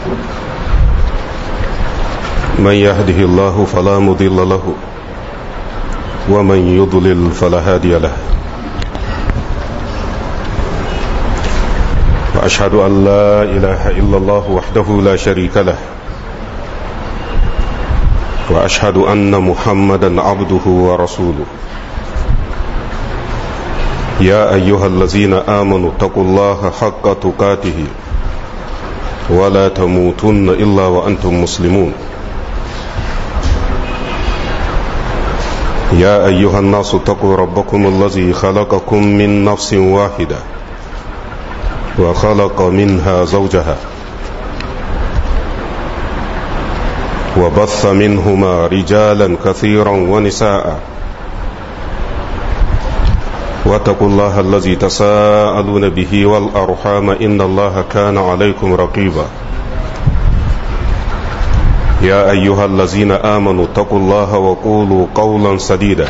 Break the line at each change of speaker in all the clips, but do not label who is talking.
من يهده الله فلا مضل له ومن يضلل فلا هادي له واشهد ان لا اله الا الله وحده لا شريك له واشهد ان محمدا عبده ورسوله يا ايها الذين امنوا اتقوا الله حق تقاته ولا تموتن الا وانتم مسلمون يا ايها الناس اتقوا ربكم الذي خلقكم من نفس واحده وخلق منها زوجها وبث منهما رجالا كثيرا ونساء واتقوا الله الذي تساءلون به والارحام ان الله كان عليكم رقيبا يا ايها الذين امنوا اتقوا الله وقولوا قولا سديدا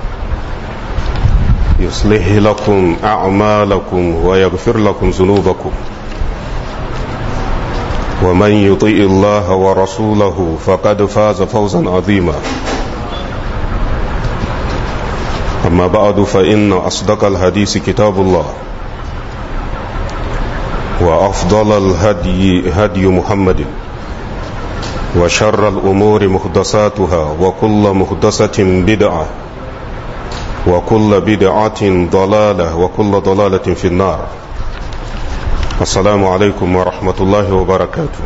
يصلح لكم اعمالكم ويغفر لكم ذنوبكم ومن يطيء الله ورسوله فقد فاز فوزا عظيما اما بعد فان اصدق الحديث كتاب الله وافضل الهدي هدي محمد وشر الامور محدثاتها وكل محدثه بدعه وكل بدعة ضلالة وكل ضلالة في النار السلام عليكم ورحمة الله وبركاته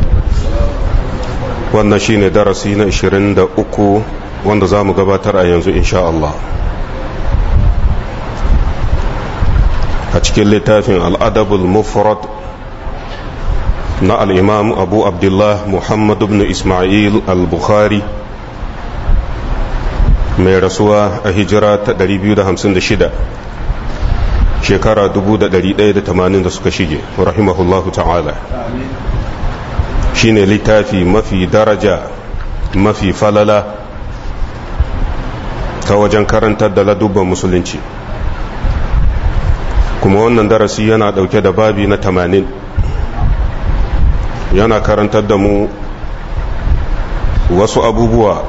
wannan shine darasi na 23 wanda za mu gabatar a yanzu insha Allah a cikin littafin al'adabul mufrad na al'imam abu abdullah muhammad ibn ismail al-bukhari mai rasuwa a hijira ta 256 shekara 1180 da suka shige rahimahullahu ta'ala shine littafi mafi daraja mafi falala ta wajen karantar da ladubban musulunci kuma wannan darasi yana dauke da babi na 80 yana karantar da mu wasu abubuwa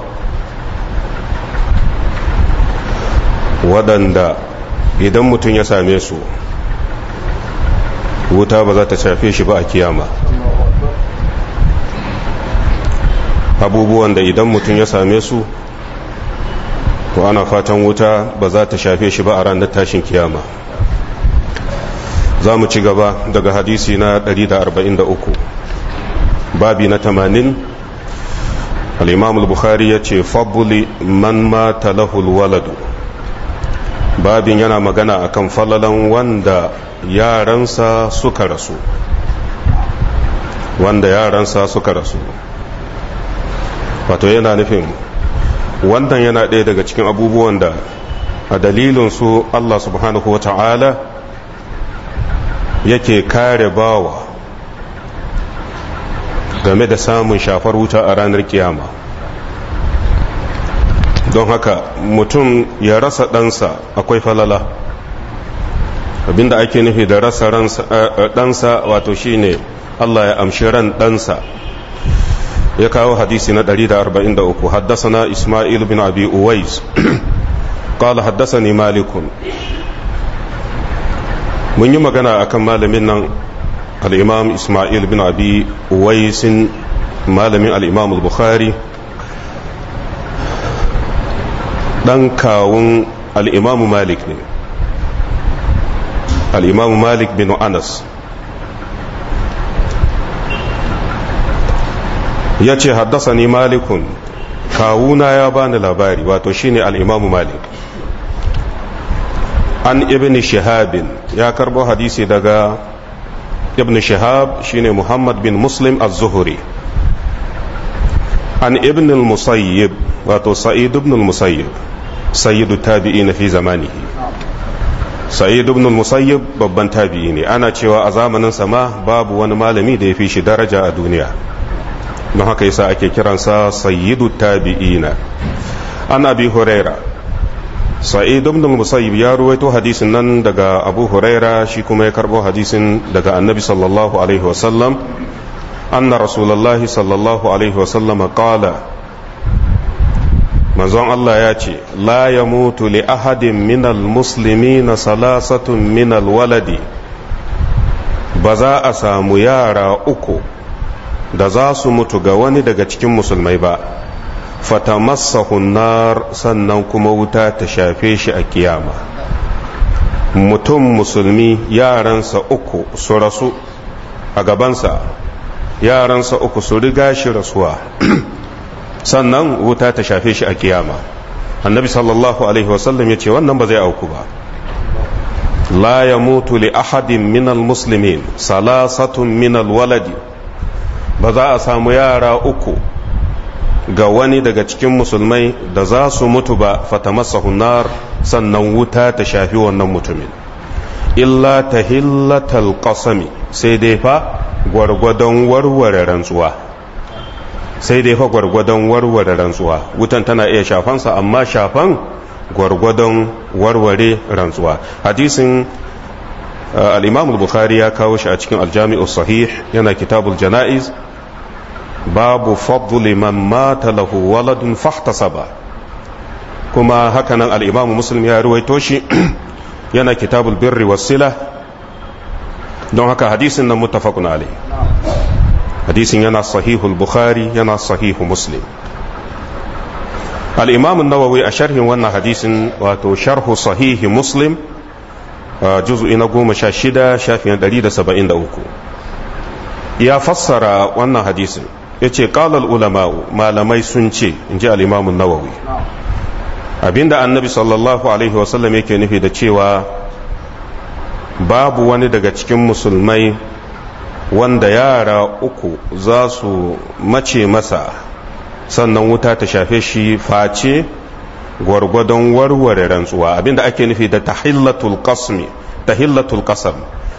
waɗanda idan mutum ya same su wuta ba za ta shafe shi ba a kiyama abubuwan da idan mutum ya same su to ana fatan wuta ba za ta shafe shi ba a ranar tashin kiyama za mu ci gaba daga hadisi na 143 babi na 80 al-imam al-bukhari ya ce fabuli man mata lahul waladu babin yana magana akan falalan wanda yaransa suka rasu wanda yaransa suka rasu wato yana nufin wannan yana ɗaya daga cikin abubuwan da a dalilin su Allah subhanahu wa ta'ala yake kare bawa game da samun shafar wuta a ranar kiyama don haka mutum ya rasa ɗansa akwai falala abinda ake nufi da rasa ɗansa wato shine Allah ya amshi ran ɗansa ya kawo hadisi na 143 haddasana Ismail bin Abi Uwais قال حدثني مالك mun yi magana akan malamin nan al-imam Ismail bin Abi Uwais malamin al-imam al-Bukhari dan kawun al'imamu malik ne al'imamu malik bin anas ya ce haddasa ni malikun kawuna ya bani labari wato shine al'imamu malik an ibn shahabin ya karbo hadisi daga ibn shahab shine muhammad bin muslim az-zuhri an ibn al-musayyib wato sa'id ibn al-musayyib sayyidu tabi'in fi zamanihi sa'id ibn al-musayyib babban tabi'i ne ana cewa a zamanin sama babu wani malami da ya fi shi daraja a duniya don haka yasa ake kiransa sayyidu tabi'ina an abi huraira sa'id ibn al-musayyib ya ruwaito hadisin nan daga abu huraira shi kuma ya karbo hadisin daga annabi sallallahu alaihi wasallam anna rasulullahi sallallahu alaihi wasallam qala manzon Allah ya ce la ya mutu li ahadin minal musulmi na salasatun minal waladi ba za a samu yara uku da za su mutu ga wani daga cikin musulmai ba fatamassahun nar sannan kuma wuta ta shafe shi a kiyama mutum musulmi yaransa uku su rasu a gabansa yaransa uku su riga shi rasuwa sannan wuta ta shafe shi a kiyama annabi sallallahu alaihi wasallam ya ce wannan ba zai auku ba la ya mutu li ahadin minal muslimin salasatun minal waladi ba za a samu yara uku ga wani daga cikin musulmai da za su mutu ba fatamassahu nar sannan wuta ta shafi wannan mutumin illa tahillatal qasami sai dai fa gwargwadon warware rantsuwa sai dai fa gwargwadon warware rantsuwa wutan tana iya shafansa amma shafan gwargwadon warware rantsuwa hadisin al-imam al-bukhari ya kawo shi a cikin al-jami'u sahih yana kitabul janaiz babu fadli man mata lahu waladun fahtasaba kuma hakanan al-imam muslim ya ruwaito shi yana kitabul birri was-sila don haka hadisin nan muttafaqun alayh hadisin yana sahihul bukhari yana sahihu muslim al-imam an-nawawi a sharhin wannan hadisin wato sharhu sahihi muslim juz'i na goma sha shida shafin ɗari da saba'in da uku ya fassara wannan hadisin ya ce ƙalal ulama'u malamai sun ce in ji al-imam an-nawawi abinda annabi sallallahu alaihi wasallam yake nufi da cewa babu wani daga cikin musulmai wanda yara uku za su mace masa sannan wuta ta shafe shi face gwargwadon warware rantsuwa abinda ake nufi da tahillatul qasmi tahillatul qasam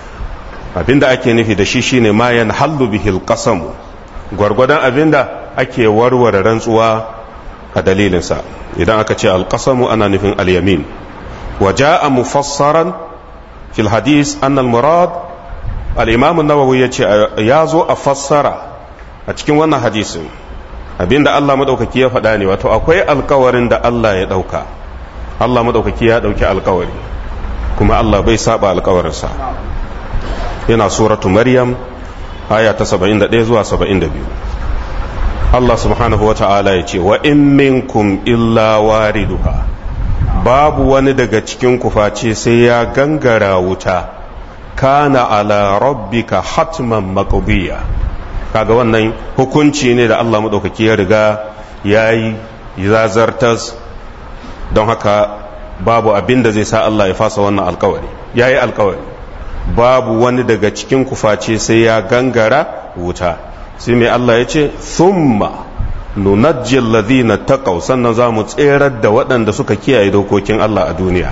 abinda ake nufi da shi shine ma yanhallu bihil qasam gwargwadon abinda ake warware rantsuwa a dalilinsa idan aka ce alqasamu ana nufin alyamin wa jaa mufassaran fil hadis anna al murad al-imam an-nawawi yace ya zo a fassara a cikin wannan hadisin abinda Allah madaukaki ya faɗa ne wato akwai alkawarin da Allah ya ɗauka Allah madaukaki ya ɗauki alkawari kuma Allah bai saba alkawarinsa yana suratu maryam aya ta 71 zuwa 72 Allah subhanahu wa ta'ala ya ce wa in minkum illa wariduha babu wani daga cikin face sai ya gangara wuta kana ala rabbika hatman maqdiya kaga wannan hukunci ne da Allah maɗaukaki ya riga ya yi zazartas don haka babu abin da zai sa Allah ya fasa wannan alkawari ya yi alkawari babu wani daga cikin kuface sai ya gangara wuta sai mai Allah ya ce thumma nunajjil ladhina taqaw sannan za mu tserar da waɗanda suka kiyaye dokokin Allah a duniya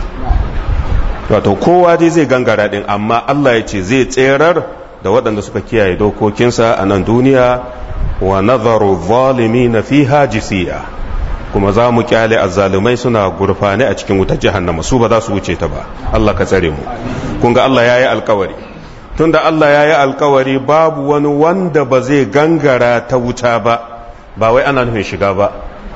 wato kowa dai zai gangara din amma Allah ya ce zai tserar da waɗanda suka kiyaye dokokinsa a nan duniya wa nazaru zalimi na fi hajisiya kuma za mu kyale azzalumai suna gurfane a cikin wutar jahannama su ba za su wuce ta ba Allah ka tsare mu kun ga Allah ya yi alkawari tunda Allah ya yi alkawari babu wani wanda ba zai gangara ta wuta ba ba wai ana nufin shiga ba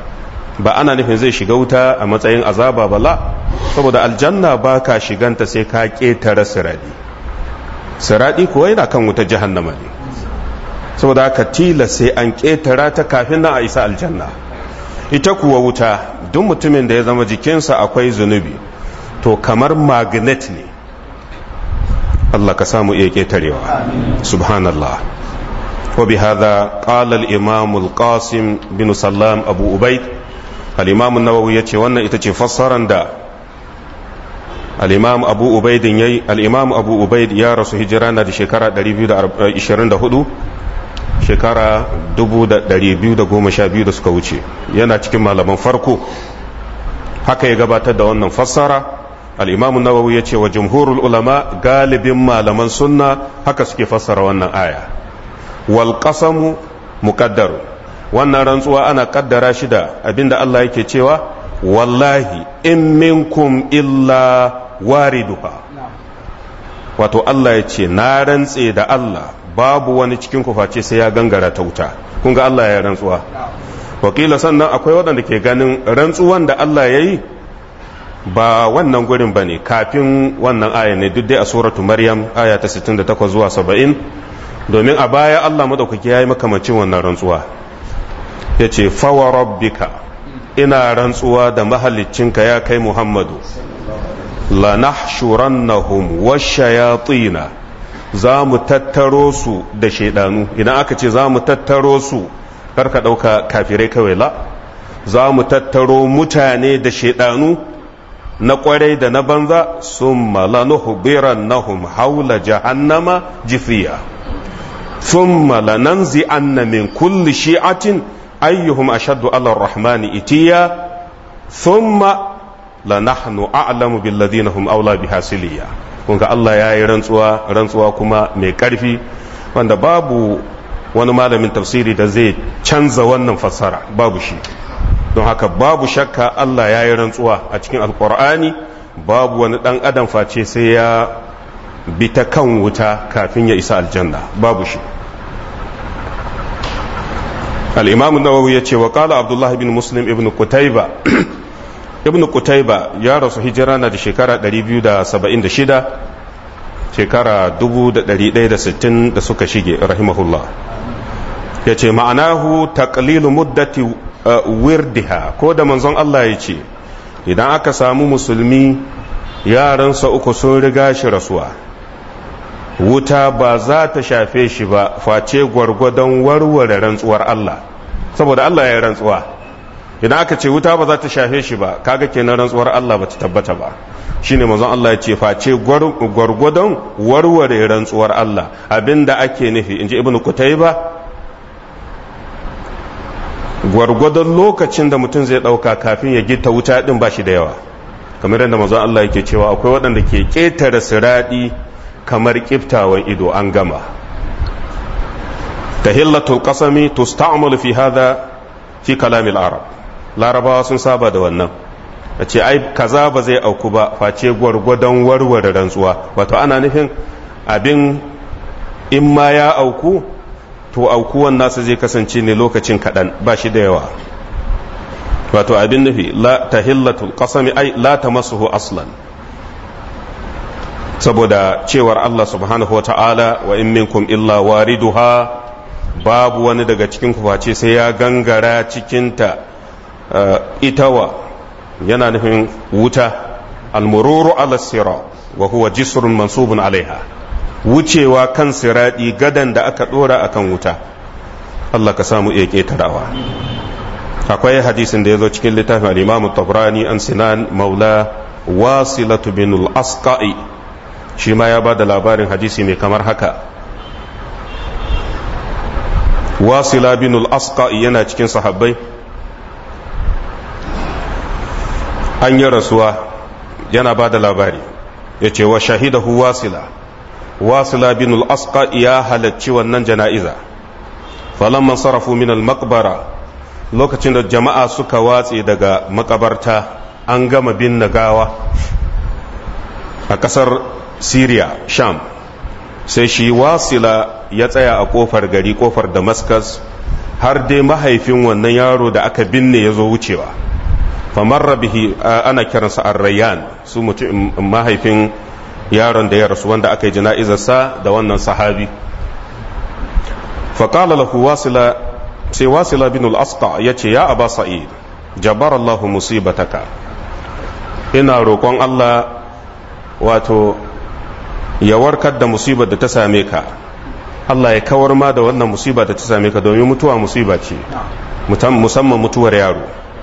ba ana nufin zai shiga wuta a matsayin azaba ba la saboda aljanna ba ka shiganta sai ka ƙetare siradi siradi kuwa yana kan wuta jahannama ne saboda haka tila sai an ƙetara ta kafin nan a isa aljanna ita kuwa wuta duk mutumin da ya zama jikinsa akwai zunubi to kamar magnet ne Allah ka samu iya ƙetarewa subhanallah وبهذا قال الإمام القاسم بن سلام أبو أبيد الإمام النووي يتي وانا itace fassaran da الإمام أبو أبيد يي الإمام أبو أبيد يا رسول هجرانا دي شكرا 224 shekara 212 da suka wuce yana cikin malaman farko haka ya gabatar da wannan fassara al'imamun nawawi ya ce wa jumhurul ulama galibin malaman sunna haka suke fassara wannan aya wal qasamu muqaddaru wannan rantsuwa ana kaddara shi da abinda Allah yake cewa wallahi in minkum illa wariduha wato Allah ya ce na rantse da Allah babu wani cikin ku face sai ya gangara ta wuta kun ga Allah ya rantsuwa wakila sannan akwai waɗanda ke ganin rantsuwan da Allah ya yi ba wannan gurin ba ne kafin wannan aya ne duk dai a suratu maryam aya ta 68 zuwa 70 domin a baya Allah madaukaki ya yi makamacin wannan rantsuwa ya ce fawa rabbika ina rantsuwa da mahaliccinka ya kai muhammadu lanahshurannahum washayatina za mu tattaro su da shaidanu idan aka ce za mu tattaro su karka ɗauka kafirai kawai la za mu tattaro mutane da shaidanu na kwarai da na banza sun malanuhubiran nahum haula jahannama jifiya sun malananzi anna min kulli shi'atin ayyuhum ashaddu ala rahmani itiya thumma lanahnu a'lamu billadhina hum aula bihasiliya kun ga Allah ya yi rantsuwa rantsuwa kuma mai karfi wanda babu wani malamin tafsiri da zai canza wannan fassara babu shi don haka babu shakka Allah ya yi rantsuwa a cikin alkur'ani babu wani dan adam face sai ya bi ta kan wuta kafin ya isa aljanna babu shi al-imam nawawi ya ce wa qala abdullah ibn muslim ibn qutayba ibn qutayba ya rasu hijira na da shekara 276 shekara 1160 da suka shige rahimahullah ya ce ma'anahu taqlilu muddati wirdiha ko da manzon Allah ya ce idan aka samu musulmi yaransa uku sun riga shi rasuwa wuta ba za ta shafe shi ba face gwargwadon warware rantsuwar Allah saboda Allah ya rantsuwa idan aka ce wuta ba za ta shafe shi ba kaga kenan rantsuwar Allah ba ta tabbata ba shine manzon Allah ya ce face gwargwadon warware rantsuwar Allah abinda ake nufi inji ibnu kutayba gwargwadon lokacin da mutum zai dauka kafin ya gita wuta din ba shi da yawa kamar yadda manzon Allah yake cewa akwai waɗanda ke ƙetare siradi kamar kiftawan ido an gama tahillatul qasami tusta'malu fi hadha fi kalamil arab larabawa sun saba da wannan a ce ai kaza ba zai auku ba face gwargwadon warware rantsuwa wato ana nufin abin in ma ya auku to aukuwan nasa zai kasance ne lokacin kaɗan ba shi da yawa wato abin nufi la tahillatul qasami ai la tamassuhu aslan saboda cewar Allah subhanahu wa ta'ala wa in minkum illa wariduha babu wani daga cikin face sai ya gangara cikinta itawa yana nufin wuta almururu ala sira wa huwa jisrun mansubun alaiha wucewa kan siradi gadan da aka dora akan wuta Allah ka samu iya ketarawa akwai hadisin da ya zo cikin littafin al-imam tabrani an sinan maula wasilatu bin al-asqa'i shi ma ya ba da labarin hadisi mai kamar haka wasila bin al-asqa yana cikin sahabbai an yi rasuwa yana ba da labari ya ce wa shahidahu wasila wasila bin al-asqa ya halarci wannan jana'iza falamman sarrafu min al-maqbara lokacin da jama'a suka watse daga makabarta an gama bin gawa a kasar Syria Sham sai shi wasila ya tsaya a kofar gari kofar Damascus har dai mahaifin wannan yaro da aka binne ya zo wucewa famarra bihi ana kiransa arrayan su mutum mahaifin yaron da ya rasu wanda aka yi jana'izarsa da wannan sahabi faƙala lahu wasila sai wasila bin al-asqa ya ce ya aba sa'id jabar Allahu musibataka ina roƙon Allah wato ya warkar da musibar da ta same ka Allah ya kawar ma da wannan musiba da ta same ka domin mutuwa musiba ce musamman mutuwar yaro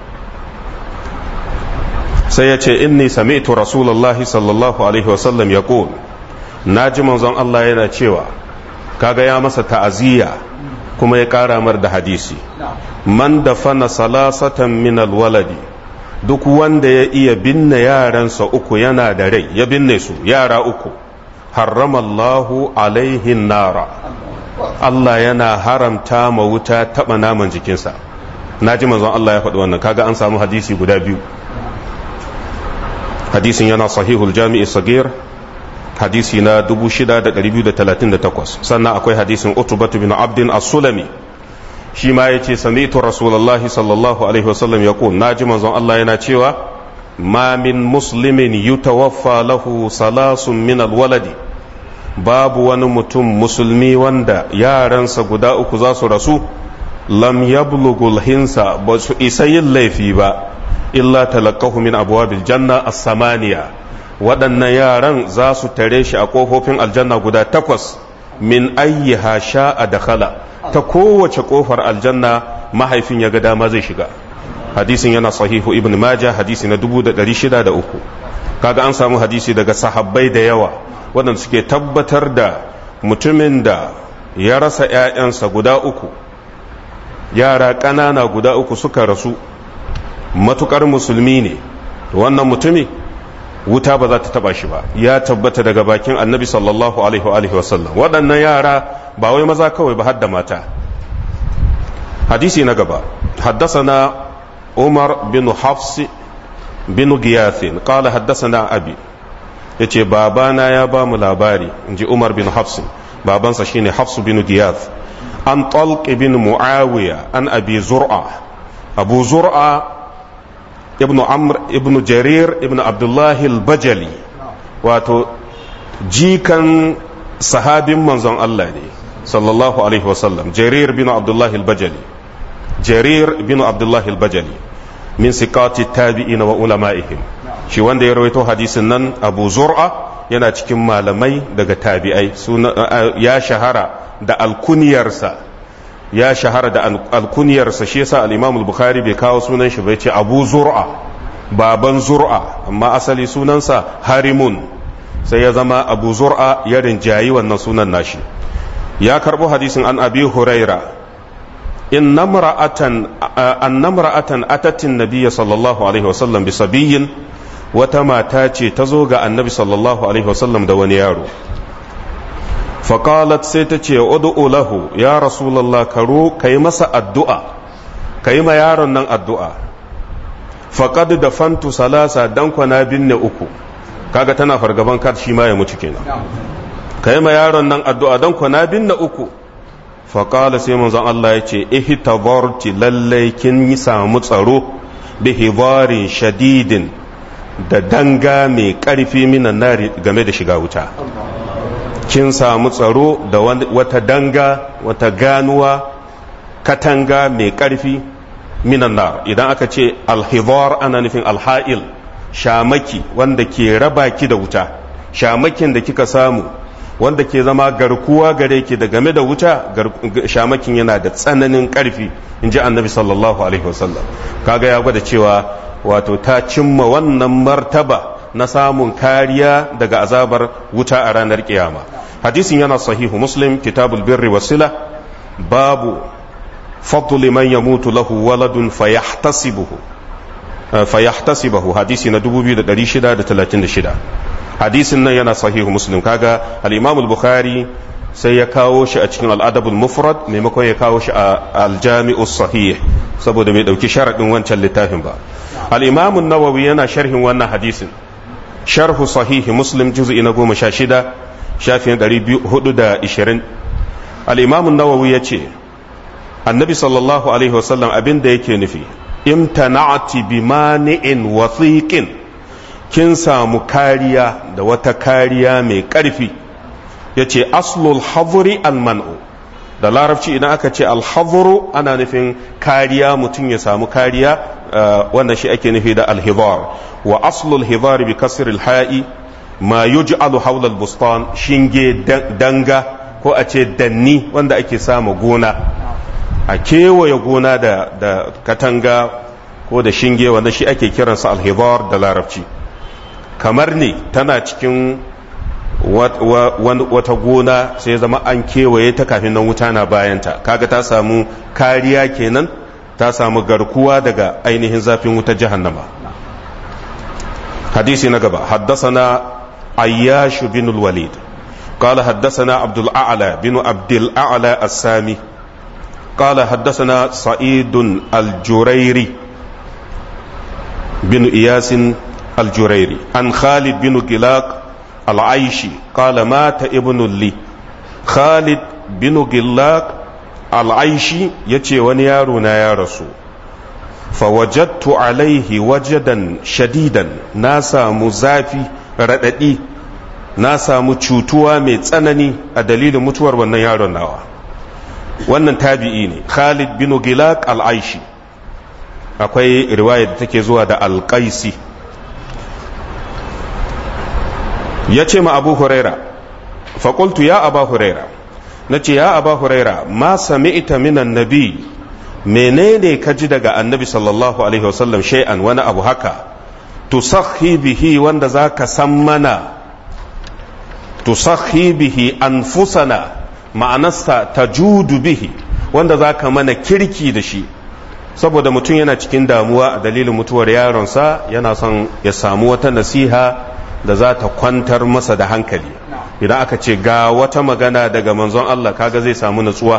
sai ya ce inni sami'tu rasulullahi sallallahu alaihi wasallam ya na ji manzon Allah yana cewa kaga ya masa ta'aziyya kuma ya kara mar da hadisi man da fana salasatan min alwaladi duk wanda ya iya binne yaransa uku yana da rai ya binne su yara uku haramallahu alaihin nara Allah yana haramta ma wuta taba naman jikinsa na ji manzon Allah ya faɗi wannan kaga an samu hadisi guda biyu hadisin yana sahihul jami'i sagir hadisi na 6238 sannan akwai hadisin utubatu bin abdin as-sulami shi ma yace sami'tu rasulullahi sallallahu alaihi wasallam yaqul naji manzon Allah yana cewa ma min muslimin yutawaffa lahu salasun min alwaladi babu wani mutum musulmi wanda yaransa guda uku za su rasu lam yablughul hinsa ba su isa yin laifi ba illa talaqahu min abwabil janna as-samaniya waɗannan yaran za su tare shi a ƙofofin aljanna guda takwas min ayyiha sha'a dakhala ta kowace ƙofar aljanna mahaifin ya ga dama zai shiga hadisin yana sahihu ibn maja hadisi na 603 kaga an samu hadisi daga sahabbai da yawa waɗanda suke tabbatar da mutumin da ya rasa 'ya'yansa guda uku yara ƙanana guda uku suka rasu matukar musulmi ne wannan mutumi wuta ba za ta taba shi ba ya tabbata daga bakin annabi sallallahu alaihi wa alihi wasallam waɗannan yara ba wai maza kawai ba hadda mata hadisi na gaba haddasana umar bin hafs bin giyathin qala haddasana abi yace babana ya ba mu labari inji umar bin hafs babansa shine hafs bin giyath an talq bin muawiya an abi zur'a abu zur'a ibn amr ibn jarir ibn abdullahi al-bajali wato jikan sahabin manzon Allah ne sallallahu alaihi wasallam jarir bin abdullahi al-bajali jarir bin abdullahi al-bajali min siqati tabi'in wa ulama'ihim shi wanda ya rawaito hadisin nan abu zur'a yana cikin malamai daga tabi'ai ya shahara da alkuniyarsa ya shahara da alkuniyarsa shi yasa al-Imam al-Bukhari bai kawo sunan shi bai ce Abu Zur'a baban Zur'a amma asali sunansa Harimun sai ya zama Abu Zur'a ya rinjayi wannan sunan nashi ya karbo hadisin an Abi Huraira in namra'atan an namra'atan atatin nabiyya sallallahu alaihi wasallam bi sabiyin wata mata ce ta zo ga annabi sallallahu alaihi wasallam da wani yaro faƙalat sai ta ce udu'u lahu ya rasulallah karo ka yi masa addu'a ka yi ma yaron nan addu'a faƙad da fantu salasa dan kwana binne uku kaga tana fargaban kar shi ma ya mutu kenan ka yi ma yaron nan addu'a dan kwana binne uku faƙala sai manzon Allah ya ce ihtabarti lallai kin yi samu tsaro bihibarin shadidin da danga mai ƙarfi minan nari game da shiga wuta kin samu tsaro da wata danga wata ganuwa katanga mai ƙarfi minan nar idan aka ce alhizar ana nufin alha'il shamaki wanda ke raba ki da wuta shamakin da kika samu wanda ke zama garkuwa gare ki da game da wuta shamakin yana da tsananin ƙarfi in ji annabi sallallahu alaihi wasallam kaga ya gwada cewa wato ta cimma wannan martaba na samun kariya daga azabar wuta a ranar kiyama hadisin yana sahihu muslim kitabul birri wasila babu fadli man yamutu lahu waladun fayahtasibuhu fayahtasibuhu hadisi na 2636 hadisin nan yana sahihu muslim kaga al-imam al-bukhari sai ya kawo shi a cikin al-adabul mufrad maimakon ya kawo shi a al-jami'us sahih saboda bai dauki sharadin wancan littafin ba al-imam an-nawawi yana sharhin wannan hadisin sharhu sahihi muslim juz'i na goma sha shida shafin ɗari hudu da ishirin al'imamun nawawi ya ce annabi sallallahu alaihi wasallam abin da yake nufi imtana'ati bi mani'in wathiqin kin samu kariya da wata kariya mai ƙarfi ya ce aslul haduri alman'u da larabci idan aka ce alhaduru ana nufin kariya mutum ya samu kariya wanda shi ake nufi da alhidar wa aslul hidar bi kasr alha'i ma yuj'alu hawla albustan shinge danga ko a ce danni wanda ake samu gona a kewaye gona da, da katanga ko da shinge wanda shi ake kiransa alhidar da larabci kamar ne tana cikin wata gona sai zama an kewaye ta kafin nan wuta na bayanta kaga ta samu kariya kenan ta samu garkuwa daga ainihin zafin wutar jahannama hadisi na gaba haddasana ayyash bin walid قال حدثنا عبد الأعلى بن عبد الأعلى السامي قال حدثنا سعيد الجريري بن إياس الجريري عن خالد بن قلاق al'aishi qala mata ibnu li khalid bin gillak al'aishi yace wani yaro na ya rasu fawajattu alaihi wajadan shadidan na samu zafi raɗaɗi na samu cutuwa mai tsanani a dalilin mutuwar wannan yaron nawa wannan tabi'i ne khalid bin gilak al'aishi akwai riwaya da take zuwa da alƙaisi ya ce ma abu huraira faƙultu ya aba huraira na ce ya aba huraira ma sami'ta minan nabi menene ka ji daga annabi sallallahu alaihi wasallam shay'an wani abu haka tusakhi bihi wanda za ka san mana tusakhi bihi anfusana ma'anarsa ta judu bihi wanda za ka mana kirki da shi saboda mutum yana cikin damuwa a dalilin mutuwar yaronsa yana son ya samu wata nasiha da za ta kwantar masa da hankali idan aka ce ga wata magana daga manzon Allah kaga zai samu natsuwa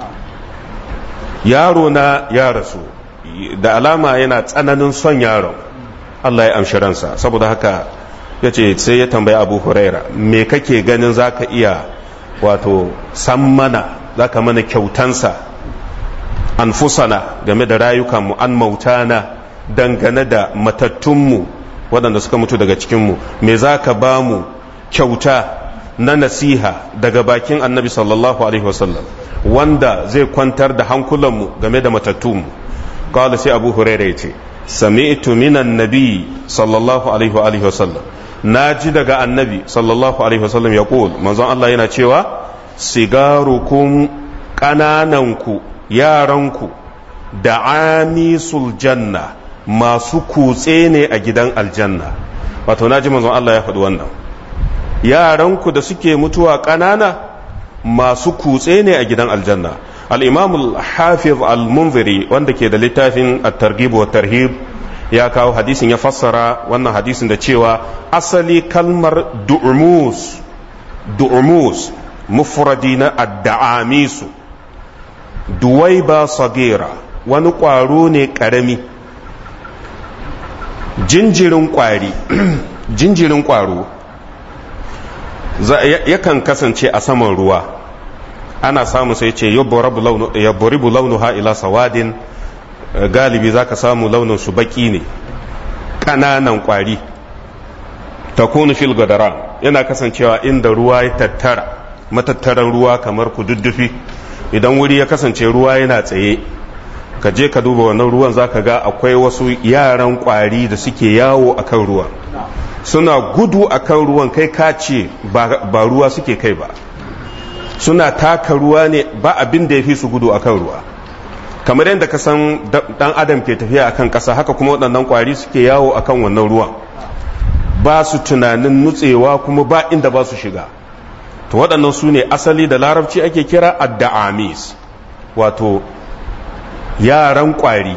yaro na ya rasu da alama yana tsananin son yaron Allah ya amshi ransa saboda haka ya ce sai ya tambayi abu huraira me kake ganin za ka iya wato san mana za ka mana kyautansa anfusana game da rayukanmu an mautana dangane da matattunmu waɗanda suka mutu daga cikinmu me za ka ba mu kyauta na nasiha daga bakin annabi sallallahu alaihi wasallam wanda zai kwantar da hankulanmu game da matattunmu kawai sai abu huraira ya ce sami'tu minan nabi sallallahu alaihi wa alihi wasallam na ji daga annabi sallallahu alaihi wasallam ya manzon Allah yana cewa sigarukum ƙanananku yaranku da amisul janna masu kutse ne a gidan aljanna wato na ji manzon Allah ya faɗi wannan yaranku da suke mutuwa ƙanana masu kutse ne a gidan aljanna al-imam al-hafiz al-munziri wanda ke da littafin at-targhib wa tarhib ya kawo hadisin ya fassara wannan hadisin da cewa asali kalmar du'umus du'umus mufradi na ad-da'amisu duwaiba sagira wani ƙwaro ne ƙarami jinjirin ƙwari jinjirin ƙwaro yakan kasance a saman ruwa ana samu sai ce yabboribu launuha ila sawadin galibi za ka samu launin su baki ne ƙananan ƙwari ta kunu fil gadara yana kasancewa inda ruwa ya tattara matattaran ruwa kamar kududdufi idan wuri ya kasance ruwa yana tsaye ka je ka duba wannan ruwan za ka ga akwai wasu yaran ƙwari da suke yawo a kan ruwa suna gudu a kan ruwan kai ka ce ba ruwa suke kai ba suna taka ruwa ne ba abin da ya fi su gudu a kan ruwa kamar yadda ka san dan adam ke tafiya akan ƙasa haka kuma waɗannan ƙwari suke yawo akan wannan ruwan ba su tunanin nutsewa kuma ba inda ba su shiga to waɗannan su ne asali da larabci ake kira adda'amis wato yaran ƙwari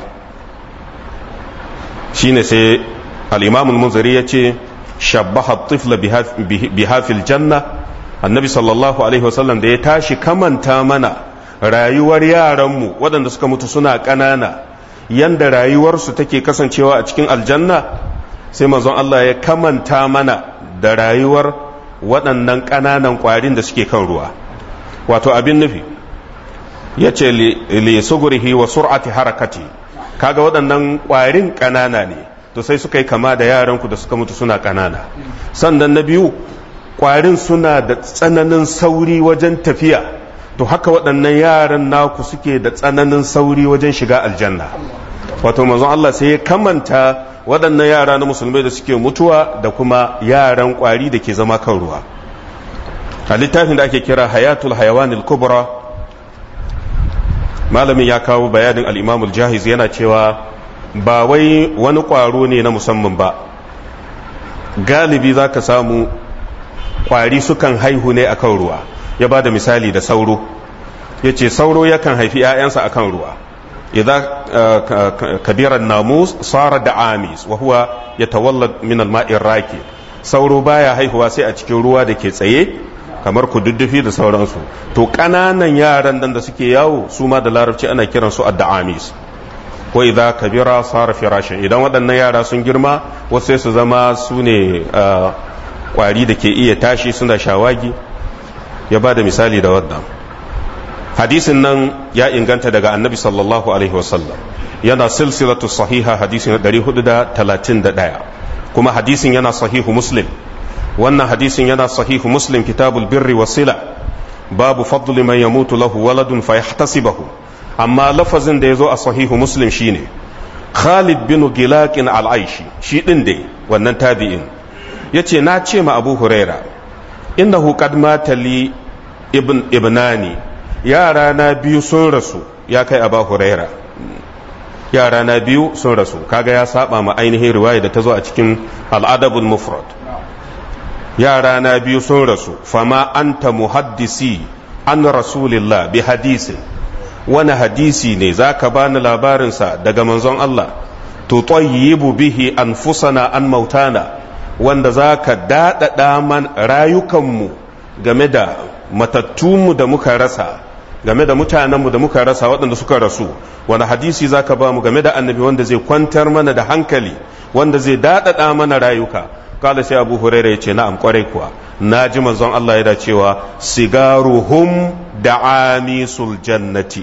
shine sai al'imamun munzari ya ce shabbaha tifla bihafil janna annabi sallallahu alaihi wasallam da ya tashi kamanta mana rayuwar yaranmu waɗanda suka mutu suna ƙanana yanda rayuwarsu take kasancewa a cikin aljanna sai manzon Allah ya kamanta mana da rayuwar waɗannan ƙananan ƙwarin da suke kan ruwa wato abin nufi ya ce li sugurihi wa sur'ati harakati kaga waɗannan ƙwarin ƙanana ne to sai suka yi kama da yaranku da suka mutu suna ƙanana sannan na biyu ƙwarin suna da tsananin sauri wajen tafiya to haka waɗannan yaran naku suke da tsananin sauri wajen shiga aljanna wato manzon Allah sai ya kamanta waɗannan yara na musulmai da suke mutuwa da kuma yaran ƙwari da ke zama kan ruwa a littafin da ake kira hayatul hayawanil kubra malamin ya kawo bayanin al'imamul jahiz yana cewa ba wai wani ƙwaro ne na musamman ba galibi za ka samu ƙwari sukan haihu ne akan ruwa ya ba da misali da sauro ya ce sauro yakan haifi 'ya'yansa akan ruwa idza kabiran namus sara da amis wa huwa yatawallad min al-ma'ir raki sauro baya haihuwa sai a cikin ruwa da ke tsaye kamar kududdufi da sauransu to ƙananan yaran nan da suke yawo su ma da larabci ana kiran su adda'amis ko idza kabira sara firashin idan waɗannan yara sun girma wasu sai su zama su ne kwari da ke iya tashi suna shawagi ya ba da misali da wannan hadisin nan ya inganta daga annabi sallallahu alaihi wasallam yana silsilatu sahiha hadisi na 431 kuma hadisin yana sahihu muslim wannan hadisin yana sahihu muslim kitabul birri wasila babu fadli man yamutu lahu waladun fa yahtasibahu amma lafazin da yazo a sahihu muslim shine Khalid bin Gilaqin al-Aishi shi din dai wannan tabi'in yace na ce ma Abu Huraira innahu qad mata li ibn ibnani yara na biyu sun rasu ya kai Abu Huraira yara na biyu sun rasu kaga ya saba ma ainihin riwaya da ta zo a cikin al-adabul mufrad yara na biyu sun rasu fama anta muhaddisi an rasulillah bi hadisin wani hadisi ne za ka bani labarinsa daga manzon Allah tutayyibu bihi anfusana an mautana wanda za ka daɗaɗa man rayukanmu game da matattunmu da muka rasa game da mutanenmu da muka rasa waɗanda suka rasu wani hadisi za ka ba mu game da annabi wanda zai kwantar mana da hankali wanda zai daɗaɗa mana rayuka kala sai abu huraira ya ce na'am kwarai kuwa na ji manzon Allah yana cewa sigaruhum da amisul jannati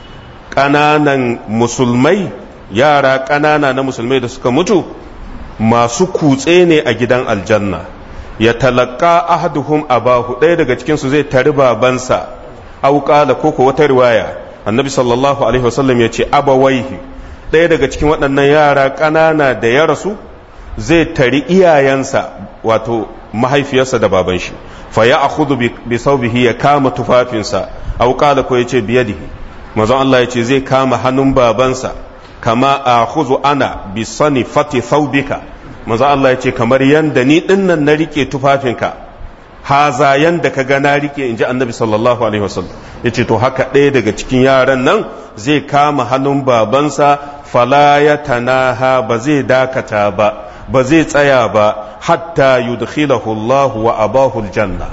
ƙananan musulmai yara ƙanana na musulmai da suka mutu masu kutse ne a gidan aljanna ya talaka ahaduhum abahu ɗaya daga cikinsu zai tari babansa auƙala ko ko wata riwaya annabi sallallahu alaihi wasallam ya ce abawaihi ɗaya daga cikin waɗannan yara ƙanana da ya rasu zai tari iyayensa wato mahaifiyarsa da baban shi fa ya akhudhu bi saubihi ya kama tufafinsa auƙala ko ya ce biyadihi mazan Allah ya ce zai kama hannun babansa kama a huzu ana bi sani fati saubika mazan Allah ya ce kamar yanda ni dinnan na rike tufafinka haza yanda ka ga na rike in ji annabi sallallahu alaihi wasallam ya ce to haka ɗaya daga cikin yaran nan zai kama hannun babansa fala ya tanaha ba zai dakata ba ba zai tsaya ba hatta yudkhilahu Allah wa abahu aljanna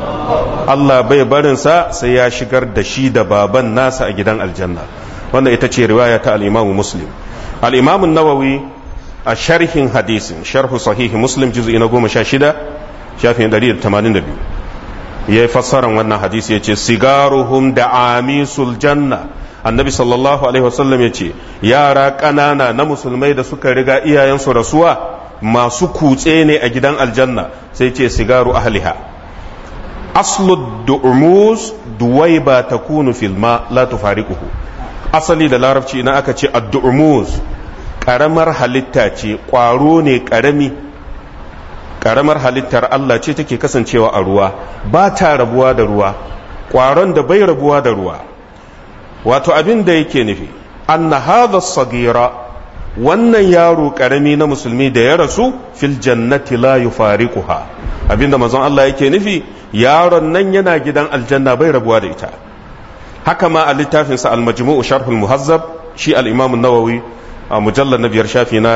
Allah bai barinsa sai ya shigar da shi da baban nasa a gidan aljanna wannan ita ce riwaya ta al-Imam Muslim al-Imam nawawi a sharhin hadisin sharhu sahihi Muslim juz'i na 16 shafin 182 yayi fassaran wannan hadisi yace sigaruhum da amisul janna annabi sallallahu alaihi wasallam yace yara ƙanana na musulmai da suka riga iyayensu rasuwa masu kutse ne a gidan aljanna sai ce sigaru ahliha aslu du'mus duwaiba takunu fil ma la tufariquhu asali da larabci idan aka ce ad-du'mus karamar halitta ce kwaro ne karami karamar halittar Allah ce take kasancewa a ruwa ba ta rabuwa da ruwa kwaron da bai rabuwa da ruwa wato abin da yake nufi anna hadha sagira wannan yaro karami na musulmi da ya rasu fil jannati la yufariquha abinda manzon Allah yake nufi yaron nan yana gidan aljanna bai rabuwa da ita haka ma a littafin sa al-majmu'u sharh al-muhazzab shi al-imam an-nawawi a mujallal na biyar shafi na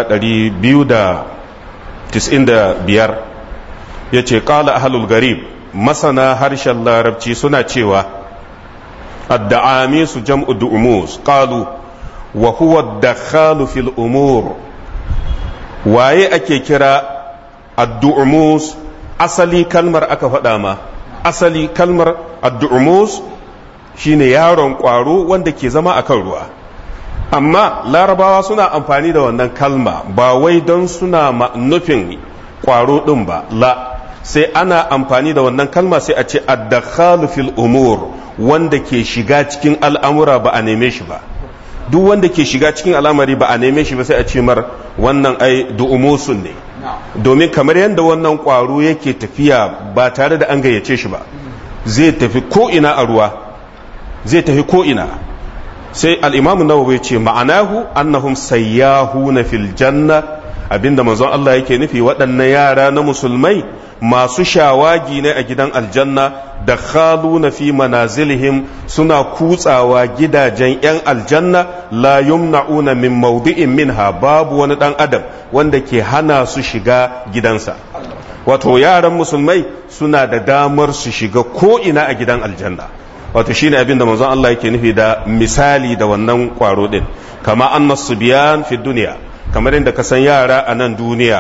295 yace qala ahlul garib masana harshen larabci suna cewa ad-da'ami su jam'u du'umus qalu wa huwa dakhalu fil umur waye ake kira ad-du'umus asali kalmar aka faɗa ma asali kalmar ad-du'umus shine yaron ƙwaro wanda ke zama akan ruwa amma larabawa suna amfani da wannan kalma ba wai don suna nufin ƙwaro ɗin ba la sai ana amfani da wannan kalma sai a ce ad-dakhalu fil umur wanda ke shiga cikin al'amura ba a neme shi ba duk wanda ke shiga cikin al'amari ba a neme shi ba sai a ce mar wannan ai du'umusun ne domin kamar yadda wannan ƙwaro yake tafiya ba tare da an gayyace shi ba zai tafi ko ina a ruwa zai tafi ko ina sai al'imamu nawawi ce ma'anahu annahum sayyahuna fil janna abinda manzon Allah yake nufi waɗannan yara na musulmai masu shawagi ne a gidan aljanna da khaluna fi manazilihim suna kutsawa gidajen 'yan aljanna la yumna'una min maudi'in minha babu wani dan adam wanda ke hana su shiga gidansa wato yaran musulmai suna da damar su shiga ko ina a gidan aljanna wato shine abin da manzon Allah yake nufi da misali da wannan kwaro din kama annas subyan fi duniya kamar inda ka san yara a nan duniya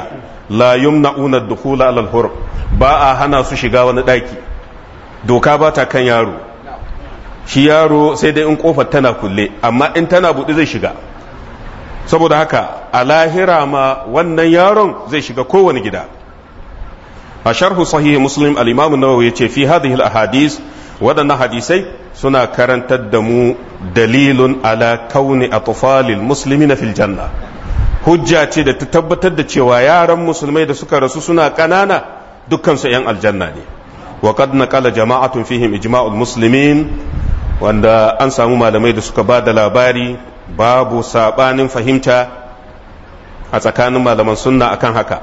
la yumna'una dukhula alal hur ba a hana su shiga wani daki doka ba ta kan yaro shi yaro sai dai in kofar tana kulle amma in tana buɗe zai shiga saboda haka a lahira ma wannan yaron zai shiga kowane gida a sharhu sahihi muslim al-imam an-nawawi yace fi hadhihi al-ahadith waɗannan hadisai suna karantar da mu dalilun ala kauni atfalil muslimina fil janna hujja ce da ta tabbatar da cewa yaran musulmai da suka rasu suna ƙanana dukkan su 'yan aljanna ne wa qad naqala jama'atun fihim ijma'ul muslimin wanda an samu malamai da suka ba da labari babu sabanin fahimta a tsakanin malaman sunna akan haka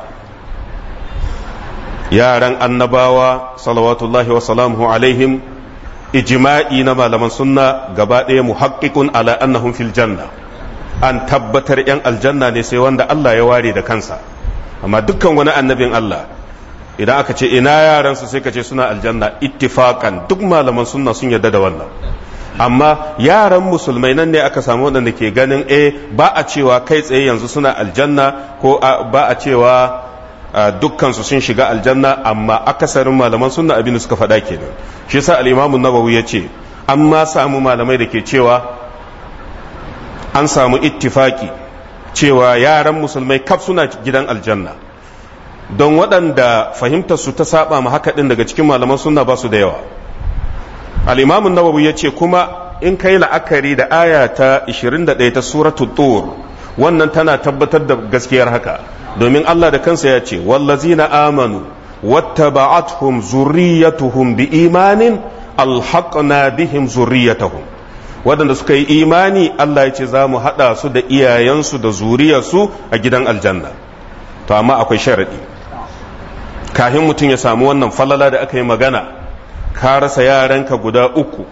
yaran annabawa salawatullahi wa salamuhu alaihim ijma'i na malaman sunna gaba ɗaya muhaqqiqun ala annahum fil janna an tabbatar yan aljanna ne sai wanda Allah ya ware da kansa amma dukkan wani annabin Allah idan aka ce ina yaransu sai ka ce suna aljanna ittifaqan duk malaman sunna sun yarda da wannan amma yaran musulmai nan ne aka samu waɗanda ke ganin eh ba a cewa kai tsaye yanzu suna aljanna ko ba a cewa dukkansu sun shiga aljanna amma akasarin malaman sunna abin da suka faɗa kenan shi yasa al-imamu nawawi ya ce an ma samu malamai da ke cewa an samu ittifaki cewa yaran musulmai kaf suna gidan aljanna don waɗanda fahimtar su ta saba ma haka ɗin daga cikin malaman sunna ba su da yawa al-imamu nawawi ya ce kuma in kai la'akari da aya ta 21 ta suratul tur wannan tana tabbatar da gaskiyar haka domin Allah da kansa ya ce wallazina amanu wattaba'athum zurriyatuhum biimanin alhaqna bihim zurriyatahum waɗanda suka yi imani Allah ya ce za mu haɗa su da iyayensu da zuriyarsu a gidan aljanna to amma akwai sharaɗi kafin mutum ya samu wannan falala da aka yi magana ka rasa yaranka guda uku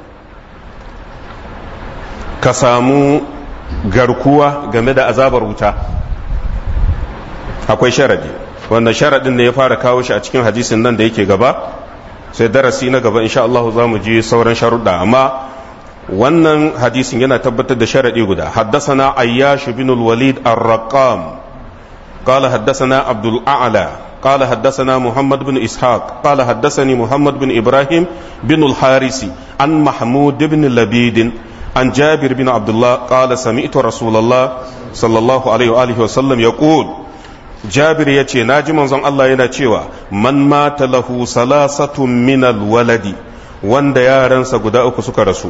ka samu garkuwa game da azabar wuta akwai sharadi wannan sharadin ne ya fara kawo shi a cikin hadisin nan da yake gaba sai darasi na gaba insha Allah za mu ji sauran sharuɗa amma wannan hadisin yana tabbatar da sharadi guda haddasana ayyash bin al-walid ar-raqam قال حدثنا عبد الأعلى قال حدثنا محمد بن إسحاق قال حدثني محمد بن إبراهيم بن الحارثي عن محمود بن لبيد عن جابر بن عبد الله قال سمعت رسول الله صلى الله عليه وآله وسلم يقول جابر يتي ناجي منزon Allah yana cewa man mata lahu salasatun min alwaladi wanda yaransa guda uku suka rasu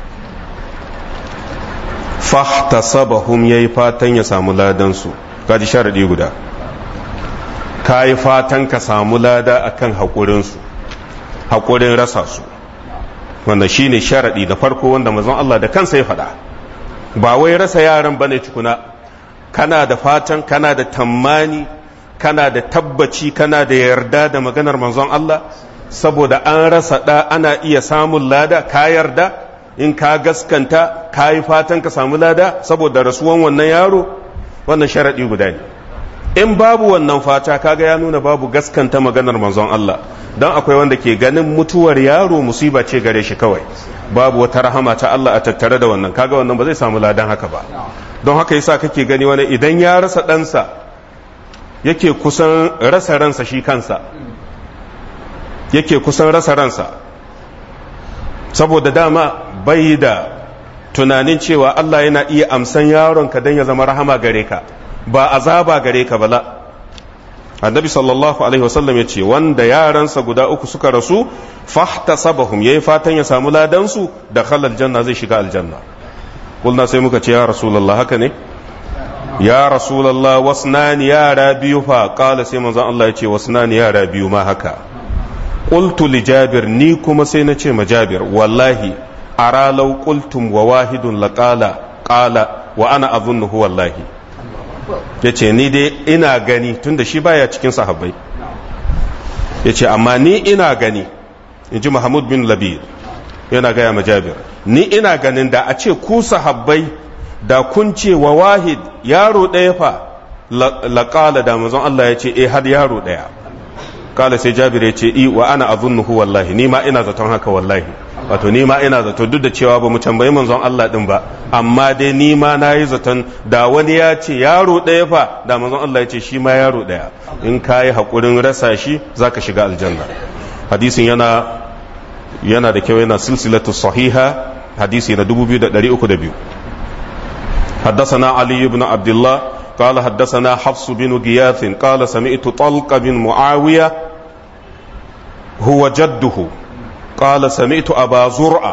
fahtasabahum yayi fatan ya samu ladan su kaji sharadi guda kayi fatan ka samu lada akan hakurin su hakurin rasa su wanda shine sharadi da farko wanda manzon Allah da kansa ya faɗa ba wai rasa yaran bane tukuna kana da fatan kana da tammani kana da tabbaci kana da yarda da maganar manzon Allah saboda an rasa da ana iya samun lada ka yarda in ka gaskanta ka yi fatan ka samu lada saboda rasuwan wannan yaro wannan sharadi guda ne in babu wannan fata kaga ya nuna babu gaskanta maganar manzon Allah don akwai wanda ke ganin mutuwar yaro musiba ce gare shi kawai babu wata rahama ta Allah a tattare da wannan kaga wannan ba zai samu ladan haka ba don haka yasa kake gani wani idan ya rasa ɗansa yake kusan rasa ransa shi kansa yake kusan rasa ransa saboda dama bai da tunanin cewa Allah yana iya amsan yaronka don ya zama rahama gare ka ba azaba gare ka bala annabi sallallahu alaihi wasallam ya ce wanda yaransa guda uku suka rasu fahtasabahum yayi fatan ya samu ladansu da khalal janna zai shiga aljanna kulna sai muka ce ya rasulullah haka ne ya rasulullah wasnani yara biyu fa qala sai manzon Allah ya ce wasnani yara biyu ma haka qultu li jabir ni kuma sai na ce ma jabir wallahi ara law qultum wa wahidun laqala qala wa ana adhunnuhu wallahi ya ce ni dai ina gani tunda shi baya cikin sahabbai ya ce amma ni ina gani in ji Muhammad bin Labir yana gaya ma Jabir ni ina ganin da a ce ku sahabbai da kun ce wa wahid yaro ɗaya fa laƙala da manzon Allah ya ce eh har yaro ɗaya kala sai Jabir ya ce i wa ana azunnuhu wallahi ni ma ina zaton haka wallahi wato ni ma ina zato duk da cewa ba mu tambayi manzon Allah din ba amma dai ni ma na yi zaton da wani ya ce yaro ɗaya fa da manzon Allah ya ce shi ma yaro ɗaya in ka yi haƙurin rasa shi za ka shiga aljanna hadisin yana yana da kyau yana silsilatu sahiha hadisi na 2302 حدثنا علي بن عبد الله قال حدثنا حفص بن غياث قال سمعت طلق بن معاوية هو جده قال سمعت أبا زرعة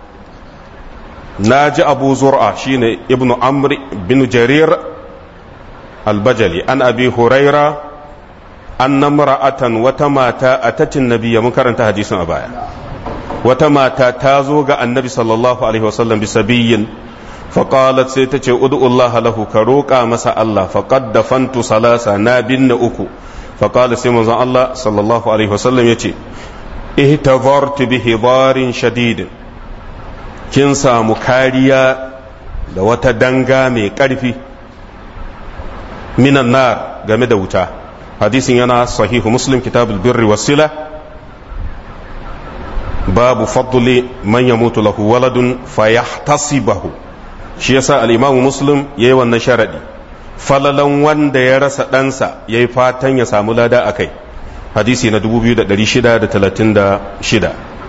ناجي أبو زرعة شين ابن عمرو بن جرير البجلي عن أبي هريرة أن امرأة وتماتا أتت النبي منكر انتهى حديث أبايا وتماتا تازوغ النبي صلى الله عليه وسلم بسبي فقالت سيتك ادعو الله له كروكا مسا الله فقد دفنت ثلاثة نابن أكو فقال سيمون الله صلى الله عليه وسلم يتي اهتظرت بهضار شديد kin samu kariya da wata danga mai ƙarfi minan nar game da wuta hadisin yana sahihu muslim kitabul birri wasila babu fadli man yamutu lahu waladun fayahtasibahu shi yasa al-imamu muslim yayi wannan sharadi falalan wanda ya rasa ɗansa yayi fatan ya samu lada akai hadisi na 2636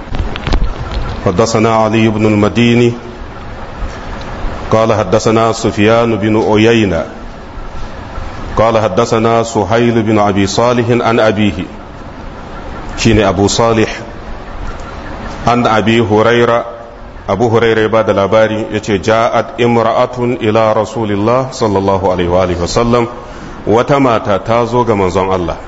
حدثنا علي بن المديني قال حدثنا سفيان بن عيينة قال حدثنا سهيل بن أبي صالح عن أبيه شين أبو صالح عن أبي هريرة أبو هريرة بعد الأباري يتي جاءت امرأة إلى رسول الله صلى الله عليه وآله وسلم وتمات تازوغ منزون الله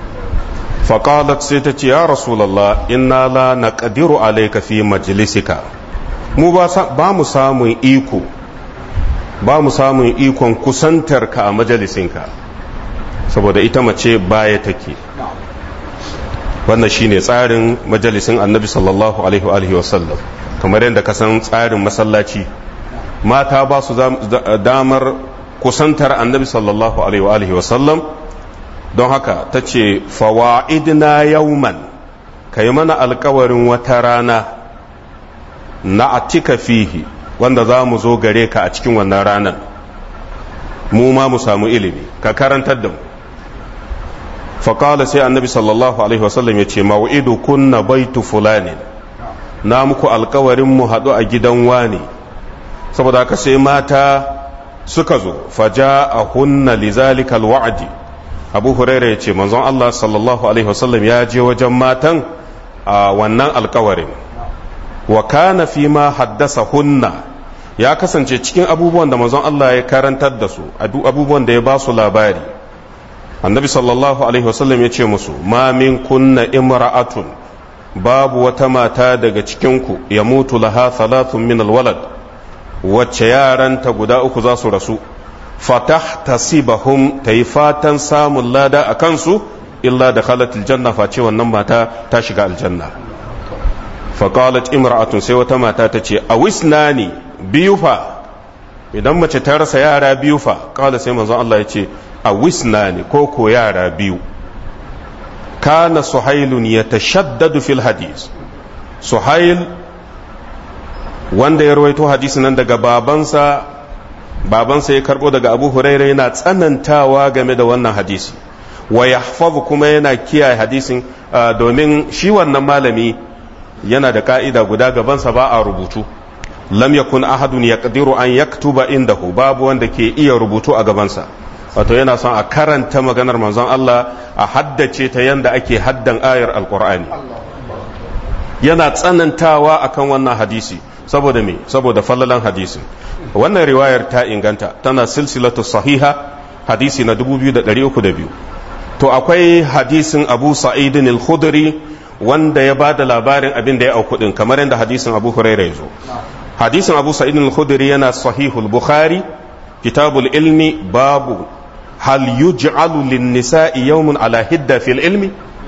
فقالت سيتتي يا رسول الله إنا لا نقدر عليك في مجلسك mu ba mu samun iko ba mu samun ikon kusantarka a majalisinka saboda ita mace baya take wannan shine tsarin majalisin annabi sallallahu alaihi wa sallam kamar yadda ka san tsarin masallaci mata ba su damar kusantar annabi sallallahu alaihi wa sallam don haka ta ce fawa'idna yauman ka yi mana alkawarin wata rana na atika fihi wanda za mu zo gare ka a cikin wannan ranar mu ma mu samu ilimi ka karantar da mu faƙala sai annabi sallallahu alaihi wasallam ya ce mawa'idu kunna baitu fulani na muku alkawarin mu haɗu a gidan wani saboda haka sai mata suka zo faja a hunna lizalikal wa'adi abu huraira ya ce manzon Allah sallallahu alaihi wasallam ya je wajen matan a wannan alkawarin wa kana fi ma haddasa hunna ya kasance cikin abubuwan da manzon Allah ya karantar da su abubuwan da ya ba su labari annabi sallallahu alaihi wasallam ya ce musu ma min kunna imra'atun babu wata mata daga cikinku ya mutu laha thalathun min alwalad wacce yaranta guda uku za su rasu fatah tasibahum ta yi fatan samun lada a kansu illa da khalatul janna face wannan mata ta shiga aljanna faqalat imra'atun sai wata mata ta ce a wisnani biyu fa idan mace ta rasa yara biyu fa kala sai manzon Allah ya ce a wisnani ko ko yara biyu kana suhailun yatashaddadu fil hadis suhail wanda ya rawaito hadisi nan daga babansa babansa ya karbo daga abu huraira yana tsanantawa game da wannan hadisi wa yahfazu kuma yana kiyaye hadisin domin shi wannan malami yana da ka'ida guda gabansa ba a rubutu lam yakun ahadun yaqdiru an yaktuba indahu babu wanda ke iya rubutu a gabansa wato yana son a karanta maganar manzon Allah a haddace ta yanda ake haddan ayar alqur'ani yana tsanantawa akan wannan hadisi saboda me saboda fallalan hadisin wannan riwayar ta inganta tana silsilatu sahiha hadisi na 2302 to akwai hadisin abu sa'idin al-khudri wanda ya ba da labarin abin da ya auku din kamar yadda hadisin abu huraira ya zo hadisin abu sa'idin al-khudri yana sahihul bukhari kitabul ilmi babu hal yuj'alu lin-nisa'i yawmun ala hidda fil ilmi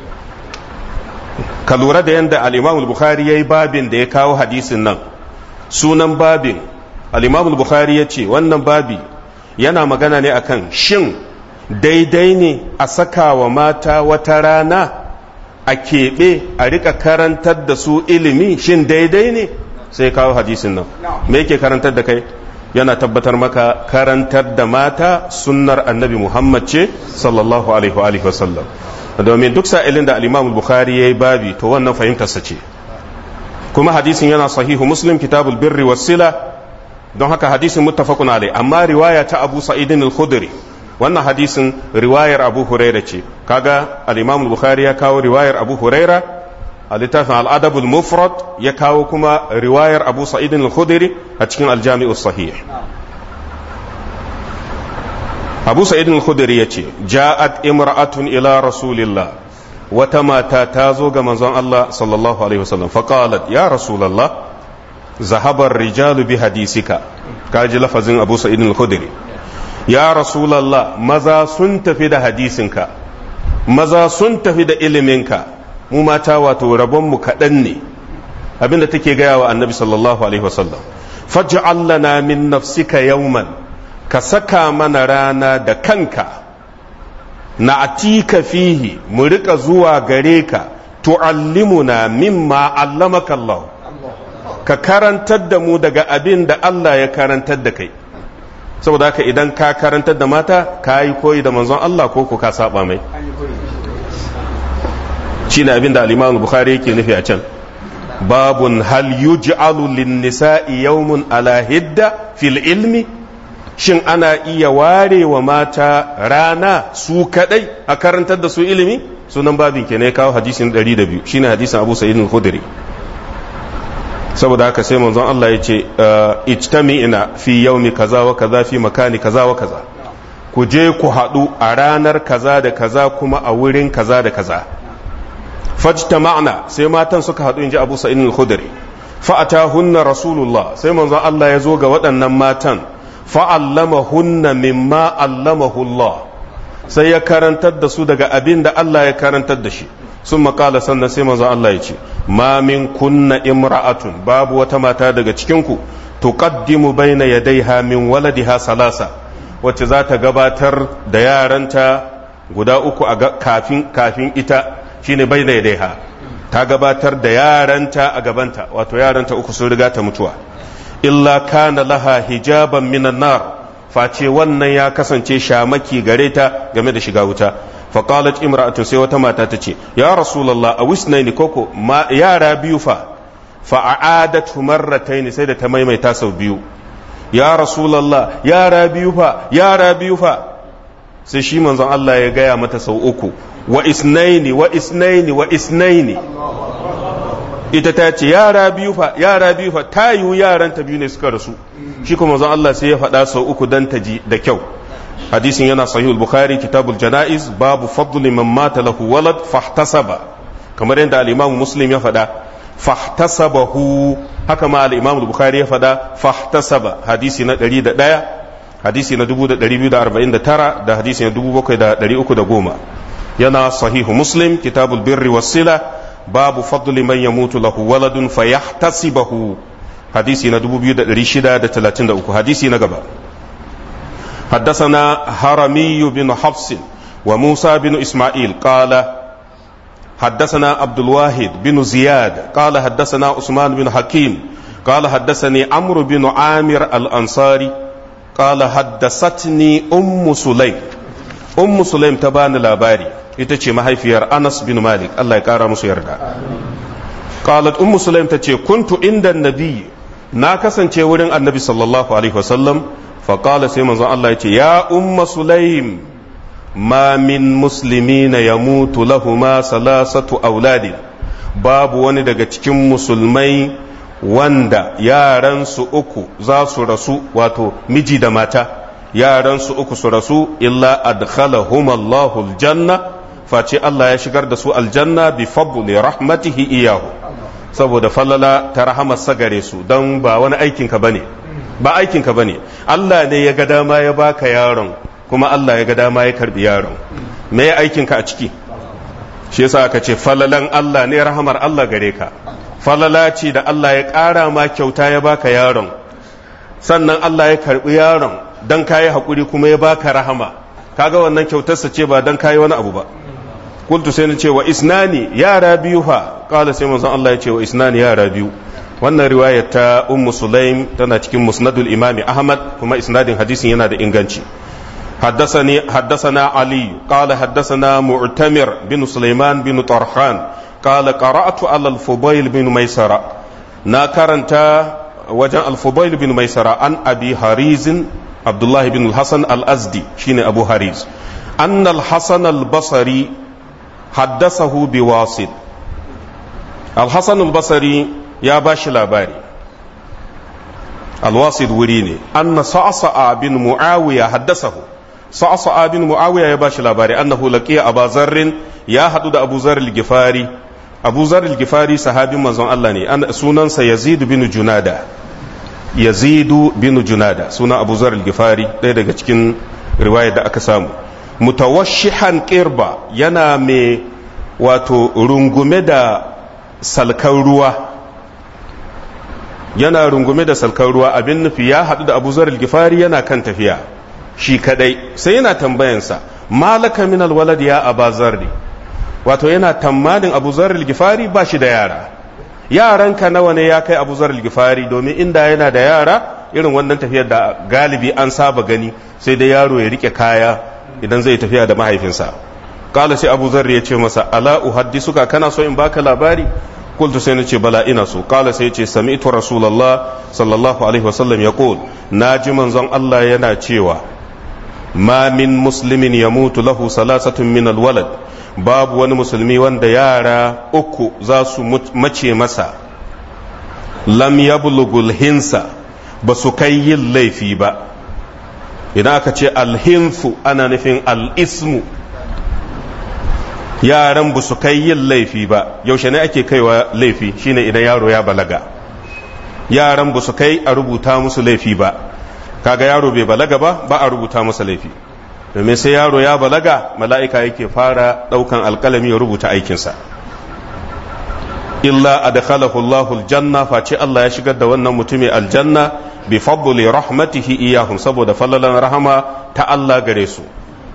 ka lura da yadda al-imam al-bukhari yayi babin da ya kawo hadisin nan sunan babin al-imam al-bukhari ya ce wannan babi yana magana ne akan shin daidai ne a saka wa mata wata rana a keɓe a rika karantar da su ilimi shin daidai ne sai kawo hadisin nan me yake karantar da kai yana tabbatar maka karantar da mata sunnar annabi muhammad ce sallallahu alaihi wa sallam domin duk sa'ilin da al-imam bukhari yayi babi to wannan fahimtarsa ce kuma hadisin yana sahihu muslim kitabul birri was-sila don haka hadisin muttafaqun alai amma riwaya ta abu sa'idin al-khudri wannan hadisin riwayar abu huraira ce kaga al-imam bukhari ya kawo riwayar abu huraira a littafin al-adab al-mufrad ya kawo kuma riwayar abu sa'idin al-khudri a cikin al-jami'u sahih abu sa'idin al-khudri ya ce ja'at imra'atun ila rasulillah wata mata ta zo ga manzon Allah sallallahu alaihi wasallam faqalat ya rasulullah zahabar rijalu bi hadisika kaji lafazin abu sa'id al-khudri ya rasulullah maza sun tafi da hadisinka maza sun tafi da iliminka mu mata wato rabon mu kaɗan ne abinda take gaya wa annabi sallallahu alaihi wasallam faj'al lana min nafsika yawman ka saka mana rana da kanka na atika fihi mu rika zuwa gare ka tu'allimuna mimma allamaka Allah ka karantar da mu daga abin da Allah ya karantar da kai saboda haka idan ka karantar da mata ka yi koyi da manzon Allah ko ko ka saba mai shi ne abin da al bukhari yake nufi a can babun hal yuj'alu lin-nisa'i yawmun ala hidda fil ilmi shin ana iya ware wa mata rana su kadai a karantar da su ilimi sunan babin ke ne kawo hadisin 102 shine hadisin Abu Sa'id al-Khudri saboda haka sai manzon Allah ya ce ijtami'ina fi yaumi kaza wa kaza fi makani kaza wa kaza ku je ku haɗu a ranar kaza da kaza kuma a wurin kaza da kaza fajtama'na sai matan suka haɗu inji Abu Sa'id al-Khudri fa'atahunna rasulullah sai manzon Allah ya zo ga waɗannan matan fa'allamahunna mimma allamahu Allah sai ya karantar da su daga abin da Allah ya karantar da shi sun makala sannan sai manzon Allah ya ce ma min kunna imra'atun babu wata mata daga cikinku tuqaddimu baina yadayha min waladiha salasa wacce za ta gabatar da yaranta guda uku a kafin kafin ita shine baina yadayha ta gabatar da yaranta a gabanta wato yaranta uku sun riga ta mutuwa illa kana laha hijaban minan nar face wannan ya kasance shamaki gare ta game da shiga wuta faqalat imra'atu sai wata mata ta ce ya rasulullah a wisnaini koko yara biyu fa fa'adat marrataini sai da ta maimaita sau biyu ya rasulullah yara biyu fa yara biyu fa sai shi manzon Allah ya gaya mata sau uku wa isnaini wa isnaini wa isnaini ita ta ce yara biyu fa yara biyu fa ta yiwu yaran ta biyu ne suka rasu shi kuma manzon Allah sai ya faɗa sau uku dan ta ji da kyau hadisin yana sahih al-bukhari kitabul janaiz babu fadli man mata lahu walad fahtasaba kamar yadda al-imam muslim ya faɗa fahtasabahu haka ma al-imam al-bukhari ya faɗa fahtasaba hadisi na 101 hadisi na 2249 da hadisi na 7310 yana sahihu muslim kitabul birri was-sila babu fadli man yamutu lahu waladun fayahtasibahu hadisi na 2633 hadisi na gaba حدثنا هرمي بن حفص وموسى بن إسماعيل قال حدثنا عبد الواحد بن زياد قال حدثنا عثمان بن حكيم قال حدثني عمرو بن عامر الأنصاري قال حدثتني أم سليم أم سليم تبان لاباري ita ce mahaifiyar Anas bin Malik Allah ya kara musu yarda qalat ummu sulaim tace kuntu inda nabi na kasance wurin annabi sallallahu alaihi wasallam fa qala sai manzon Allah ya ce ya umma sulaim ma min muslimina yamutu lahuma salasatu auladi babu wani daga cikin musulmai wanda yaransu uku za su rasu wato miji da mata yaransu uku su rasu illa adkhalahum Allahu aljanna face Allah ya shigar da su aljanna bi fadli rahmatihi iyahu saboda falala ta rahamarsa gare su don ba wani aikinka bane ba aikinka bane Allah ne ya ga dama ya baka yaron kuma Allah ya ga dama ya karbi yaron me ya aikinka a ciki shi yasa aka ce falalan Allah ne rahamar Allah gare ka falala ce da Allah ya ƙara ma kyauta ya baka yaron sannan Allah ya karbi yaron dan kayi hakuri kuma ya baka rahama kaga wannan kyautarsa ce ba dan kayi wani abu ba qultu sai na ce wa isnani yara biyu fa qala sai manzon Allah ya ce wa isnani yara biyu wannan riwaya ta ummu sulaim tana cikin musnadul imami ahmad kuma isnadin hadisin yana da inganci حدثني حدثنا علي قال حدثنا معتمر بن سليمان بن طرخان قال قرأت على الفضيل بن ميسرة ناكرنت وجن الفضيل بن ميسرة عن أبي هريز عبد الله بن الحسن الأزدي شين أبو هريز أن الحسن البصري حدثه بواسط الحسن البصري يا باش لاباري الواسط وريني أن صعصع بن معاوية حدثه صعصع بن معاوية يا باش لاباري أنه لقي أبا ذر يا حدود أبو ذر الجفاري أبو ذر الجفاري صحابي منزون الله ني أنا سنن يزيد بن جنادة يزيد بن جنادة سنن أبو ذر الجفاري ɗaya daga cikin riwaya da aka samu mutawashihan kirba yana mai wato rungume da salkan ruwa yana rungume da salkan ruwa abin nufi ya haɗu da abu zarar gifari yana kan tafiya shi kadai sai yana tambayansa malaka min alwalad ya aba zarri wato yana tammadin abu zarar gifari ba shi da yara yaranka nawa ne ya kai abu zarar gifari domin inda yana da yara irin wannan tafiyar da galibi an saba gani sai dai yaro ya rike kaya idan zai tafiya da mahaifinsa kala sai abu zarri ya ce masa ala uhaddisuka kana so in baka labari قلت سينتي بلا إنسو قال سيتي سمعت رسول الله صلى الله عليه وسلم يقول ناجي من زن الله ينا تشيوا ما من مسلم يموت له ثلاثة من الولد باب wani musulmi wanda yara uku za su mace masa lam yablugul hinsa ba su kai yin laifi ba idan aka ce alhinsu ana nufin al'ismu yaran ba su kai yin laifi ba yaushe ne ake kaiwa laifi shine idan yaro ya balaga yaran ba su kai a rubuta musu laifi ba kaga yaro bai balaga ba ba a rubuta masa laifi domin sai yaro ya balaga mala'ika yake fara daukan alkalami ya rubuta aikinsa illa adkhalahu Allahu aljanna face Allah ya shigar da wannan mutumin aljanna bi fadli rahmatihi iyahum saboda fallalan rahama ta Allah gare su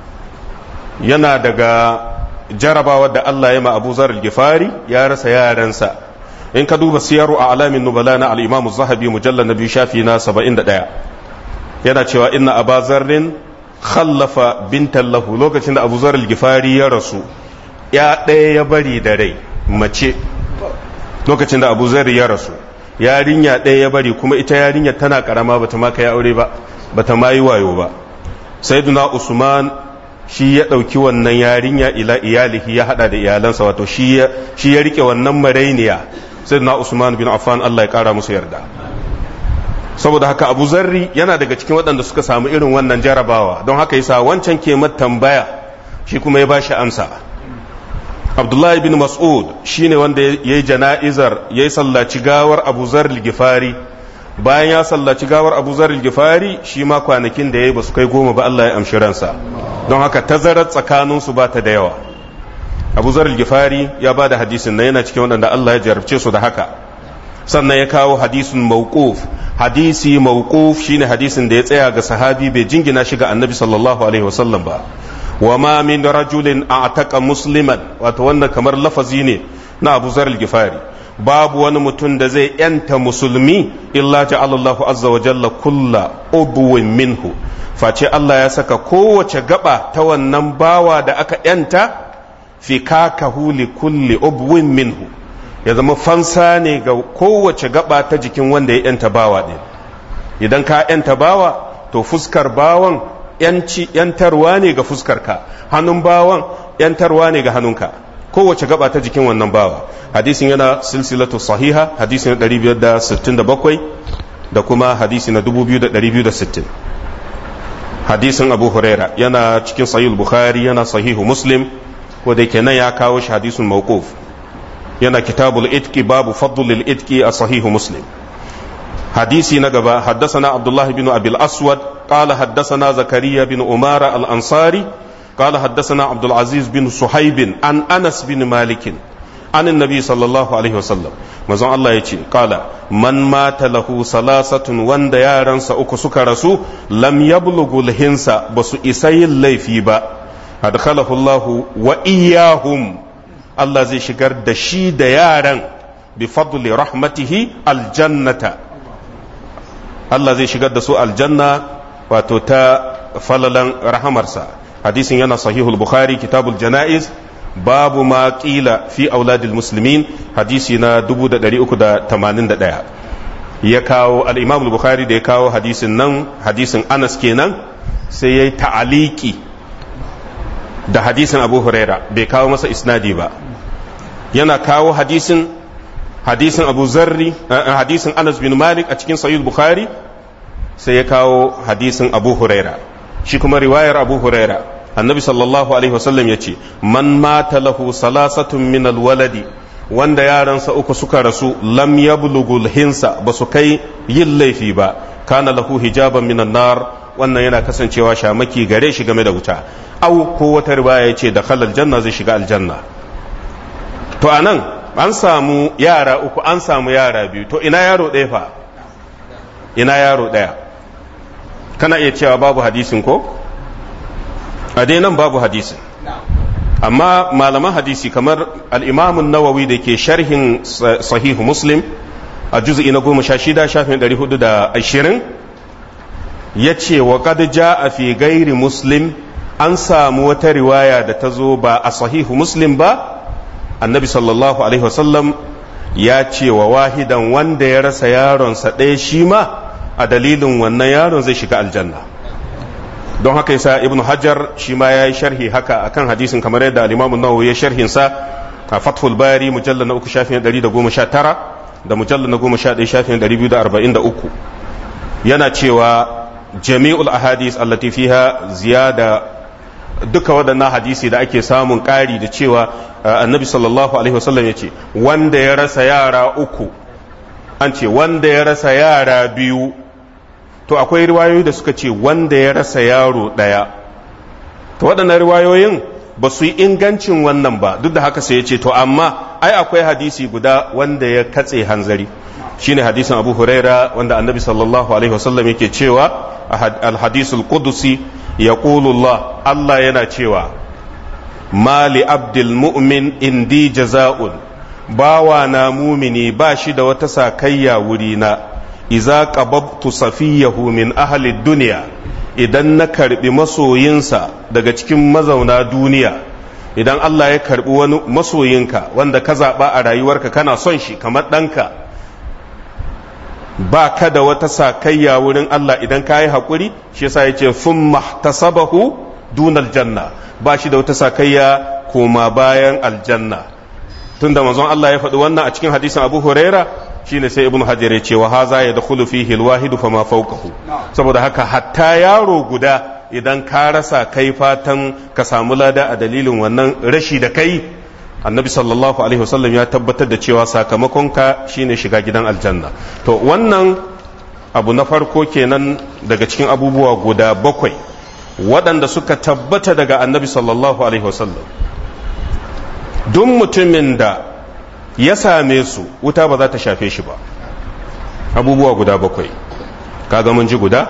yana daga jarabawa da Allah ya ma Abu Zar al-Gifari ya rasa yaransa in ka duba siyaru a alamin nubala na al-Imam Zahabi mujallal na biyu shafi na 71 yana cewa inna Abu Zarrin khallafa bintan lahu lokacin da Abu Zar al-Gifari ya rasu ya ɗaya ya bari da rai mace lokacin da Abu Zar ya rasu yarinya ɗaya ya bari kuma ita yarinya tana karama bata ma kai aure ba bata ma yi wayo ba sayyiduna Usman shi ya ɗauki wannan yarinya ila iyalihi ya haɗa da iyalansa wato shi ya rike wannan marainiya sai na usman bin affan allah ya ƙara musu yarda saboda haka abu zarri yana daga cikin waɗanda suka samu irin wannan jarabawa don haka yasa wancan ke tambaya shi kuma ya bashi amsa abdullahi bin mas'ud shine wanda ya yi jana'izar ya yi sallaci gawar abu zarri gifari bayan ya sallaci gawar abu zarri gifari shi ma kwanakin da ya yi ba su kai goma ba allah ya amshi ransa don haka tazarar tsakaninsu ba ta da yawa abu zarar gifari ya ba da hadisin na yana cikin waɗanda Allah ya jarabce su da haka sannan ya kawo hadisin mawquf hadisi mawquf shine hadisin da ya tsaya ga sahabi bai jingina shi ga annabi sallallahu alaihi wasallam ba wa ma min rajulin a'taqa musliman wato wannan kamar lafazi ne na abu zarar gifari babu wani mutum da zai yanta musulmi illa ja'ala Allahu azza wa jalla kulla ubwin minhu face Allah ya saka kowace gaba ta wannan bawa da aka yanta fi kakahu li kulli ubwin minhu ya zama fansa ne ga kowace gaba ta jikin wanda ya yanta bawa ɗin idan ka yanta bawa to fuskar bawan yanci yantarwa ne ga fuskarka hannun bawan yantarwa ne ga hannunka kowace gaba ta jikin wannan bawa hadisin yana silsilatu sahiha hadisi na 567 da kuma hadisi na 2260 hadisin abu huraira yana cikin sahih bukhari yana sahihu muslim ko da kenan ya kawo shi hadisin mawquf yana kitabul itki babu fadlul itki a sahihu muslim hadisi na gaba haddasana abdullah bin abil aswad qala haddasana zakariya bin umara al ansari قال حدثنا عبد العزيز بن صهيب عن انس بن مالك عن النبي صلى الله عليه وسلم مزون الله يجي قال من مات له ثلاثة وند يارنسا uku suka rasu lam yablughu hinsa basu isa yin laifi ba adkhalahu Allah wa iyahum Allah zai shigar da shi da yaran bi fadli rahmatihi aljannata Allah zai shigar da su aljanna wato ta falalan rahamarsa hadisin yana sahihul bukhari kitabul janaiz babu ma qila fi auladil muslimin hadisi na 381 ya kawo al-imam bukhari da ya kawo hadisin nan hadisin Anas kenan sai yayi ta'aliki da hadisin Abu Huraira bai kawo masa isnadi ba yana kawo hadisin hadisin Abu Zarri hadisin Anas bin Malik a cikin sahih bukhari sai ya kawo hadisin Abu Huraira shi kuma riwayar Abu Huraira annabi sallallahu alaihi wasallam ya ce man mata lahu salasatun min alwaladi wanda yaransa uku suka rasu lam yablughul hinsa ba su kai yin laifi ba kana lahu hijaban minan nar wannan yana kasancewa shamaki gare shi game da wuta au ko wata riwaya ya ce da khalal janna zai shiga aljanna to anan an samu yara uku an samu yara biyu to ina yaro ɗaya fa ina yaro ɗaya kana iya cewa babu hadisin ko a dai nan babu hadisin amma malaman hadisi kamar al'imamun nawawi da ke sharhin sahihu muslim a juzu'i na goma sha shida shafin ɗari hudu da ashirin ya ce wa ja a fi gairi muslim an samu wata riwaya da ta zo ba a sahihu muslim ba annabi sallallahu alaihi wasallam ya ce wa wahidan wanda ya rasa yaronsa ɗaya shi ma a dalilin wannan yaron zai shiga aljanna don haka yasa ibn hajar shi ma ya yi sharhi haka akan hadisin kamar yadda al-imam nawawi ya sharhin sa a fathul bari mujallal na uku shafin 119 da mujallal na 11 shafin 243 yana cewa jami'ul ahadis allati fiha ziyada duka waɗannan hadisi da ake samun ƙari da cewa annabi sallallahu alaihi wasallam ya ce wanda ya rasa yara uku an ce wanda ya rasa yara biyu to akwai riwayoyi da suka ce wanda ya rasa yaro ɗaya to waɗannan riwayoyin ba su yi ingancin wannan ba duk da haka sai ya ce to amma ai akwai hadisi guda wanda ya katse hanzari shine hadisin abu huraira wanda annabi sallallahu alaihi wasallam yake cewa alhadisul qudusi ya Allah Allah yana cewa mali abdul mu'min indi jaza'un bawa na mumini ba shi da wata sakayya wurina iza qababtu safiyahu min ahli duniya idan na karbi masoyinsa daga cikin mazauna duniya idan Allah ya karbi wani masoyinka wanda ka zaɓa a rayuwarka kana son shi kamar ɗanka ba ka da wata sakayya wurin Allah idan ka yi haƙuri shi yasa ya ce sun mahtasabahu dunal janna ba shi da wata sakayya koma bayan aljanna tunda manzon Allah ya faɗi wannan a cikin hadisin Abu Huraira shine sai ibnu hajar ya ce wa haza ya dakhulu fihi alwahidu fama fawqahu saboda haka hatta yaro guda idan ka rasa kai fatan ka samu lada a dalilin wannan rashi da kai annabi sallallahu alaihi wasallam ya tabbatar da cewa sakamakon ka shine shiga gidan aljanna to wannan abu na farko kenan daga cikin abubuwa guda bakwai waɗanda suka tabbata daga annabi sallallahu alaihi wasallam duk mutumin da ya same su wuta ba za ta shafe shi ba abubuwa guda bakwai kaga mun ji guda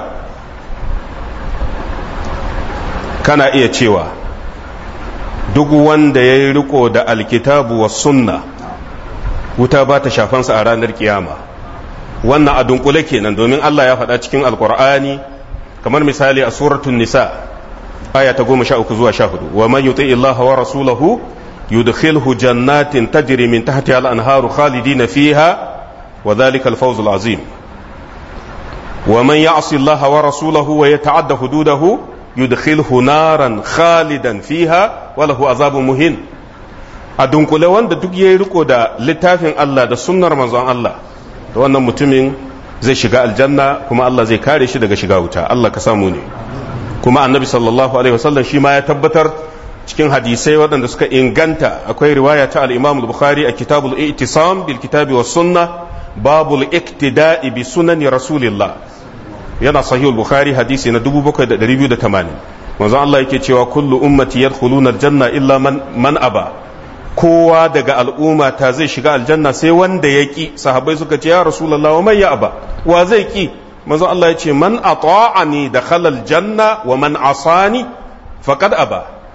kana iya cewa duk wanda ya yi riko da alkitabu wa sunna wuta ba ta shafansa a ranar kiyama wannan a dunkule kenan domin Allah ya faɗa cikin alkur'ani kamar misali a suratun nisa aya ta goma sha uku zuwa sha hudu wa man yuti Allah wa rasulahu yudkhilhu jannatin tajri min tahtiha al-anharu khalidina fiha wa dhalika al-fawz al-azim wa man ya'si Allah wa rasulahu wa yata'adda hududahu yudkhilhu naran khalidan fiha wa lahu azabun muhin a dunkule wanda duk yayi riko da littafin Allah da sunnar manzon Allah da wannan mutumin zai shiga aljanna kuma Allah zai kare shi daga shiga wuta Allah ka samu ne kuma annabi sallallahu alaihi wasallam shi ma ya tabbatar cikin hadisai waɗanda suka inganta akwai riwaya ta al-Imam al-Bukhari a kitabul i'tisam bil kitabi was sunnah babul iktida'i bi sunani rasulillah yana sahihul bukhari hadisi na 7280 manzo Allah yake cewa kullu ummati yadkhuluna aljanna illa man man aba kowa daga al'umma ta zai shiga aljanna sai wanda ya ki sahabbai suka ce ya rasulullah wa man ya aba wa zai ki manzo Allah ya ce man ata'ani dakhala aljanna wa man asani faqad aba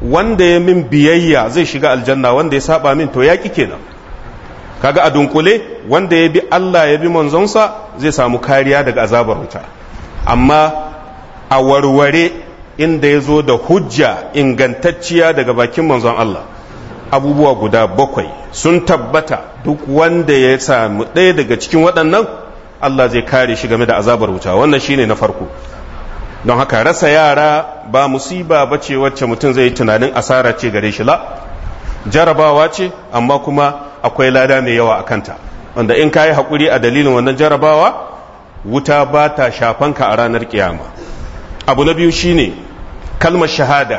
wanda ya min biyayya zai shiga aljanna wanda ya saba min to yaƙi kenan kaga a dunkule wanda ya bi Allah ya bi manzonsa zai samu kariya daga azabar wuta amma a warware inda ya zo da hujja ingantacciya daga bakin manzon Allah abubuwa guda bakwai sun tabbata duk wanda ya samu ɗaya daga cikin waɗannan Allah zai kare shi game da azabar wuta wannan shine na farko don haka rasa yara ba musiba ba ce wacce mutum zai yi tunanin asara ce gare shi la jarabawa ce amma kuma akwai lada mai yawa a kanta wanda in ka yi haƙuri a dalilin wannan jarabawa wuta ba ta shafanka a ranar kiyama abu na biyu shine kalmar shahada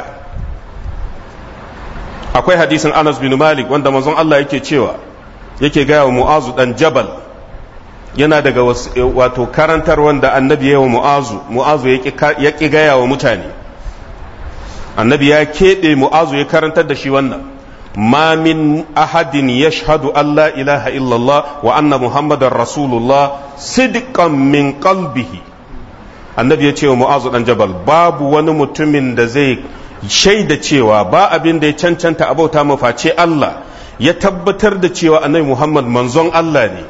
akwai hadisin anas bin malik wanda manzon Allah yake cewa yake gaya wa mu'azu dan jabal yana daga wato karantar wanda annabi ya wa mu'azu mu'azu ya ƙi gaya wa mutane annabi ya keɓe mu'azu ya karantar da shi wannan ma min ahadin yashhadu an la ilaha illallah wa anna muhammadar rasulullah sidqan min qalbihi annabi ya ce wa mu'azu dan jabal babu wani mutumin da zai shaida cewa ba abin da ya cancanta abauta maface Allah ya tabbatar da cewa annabi muhammad manzon Allah ne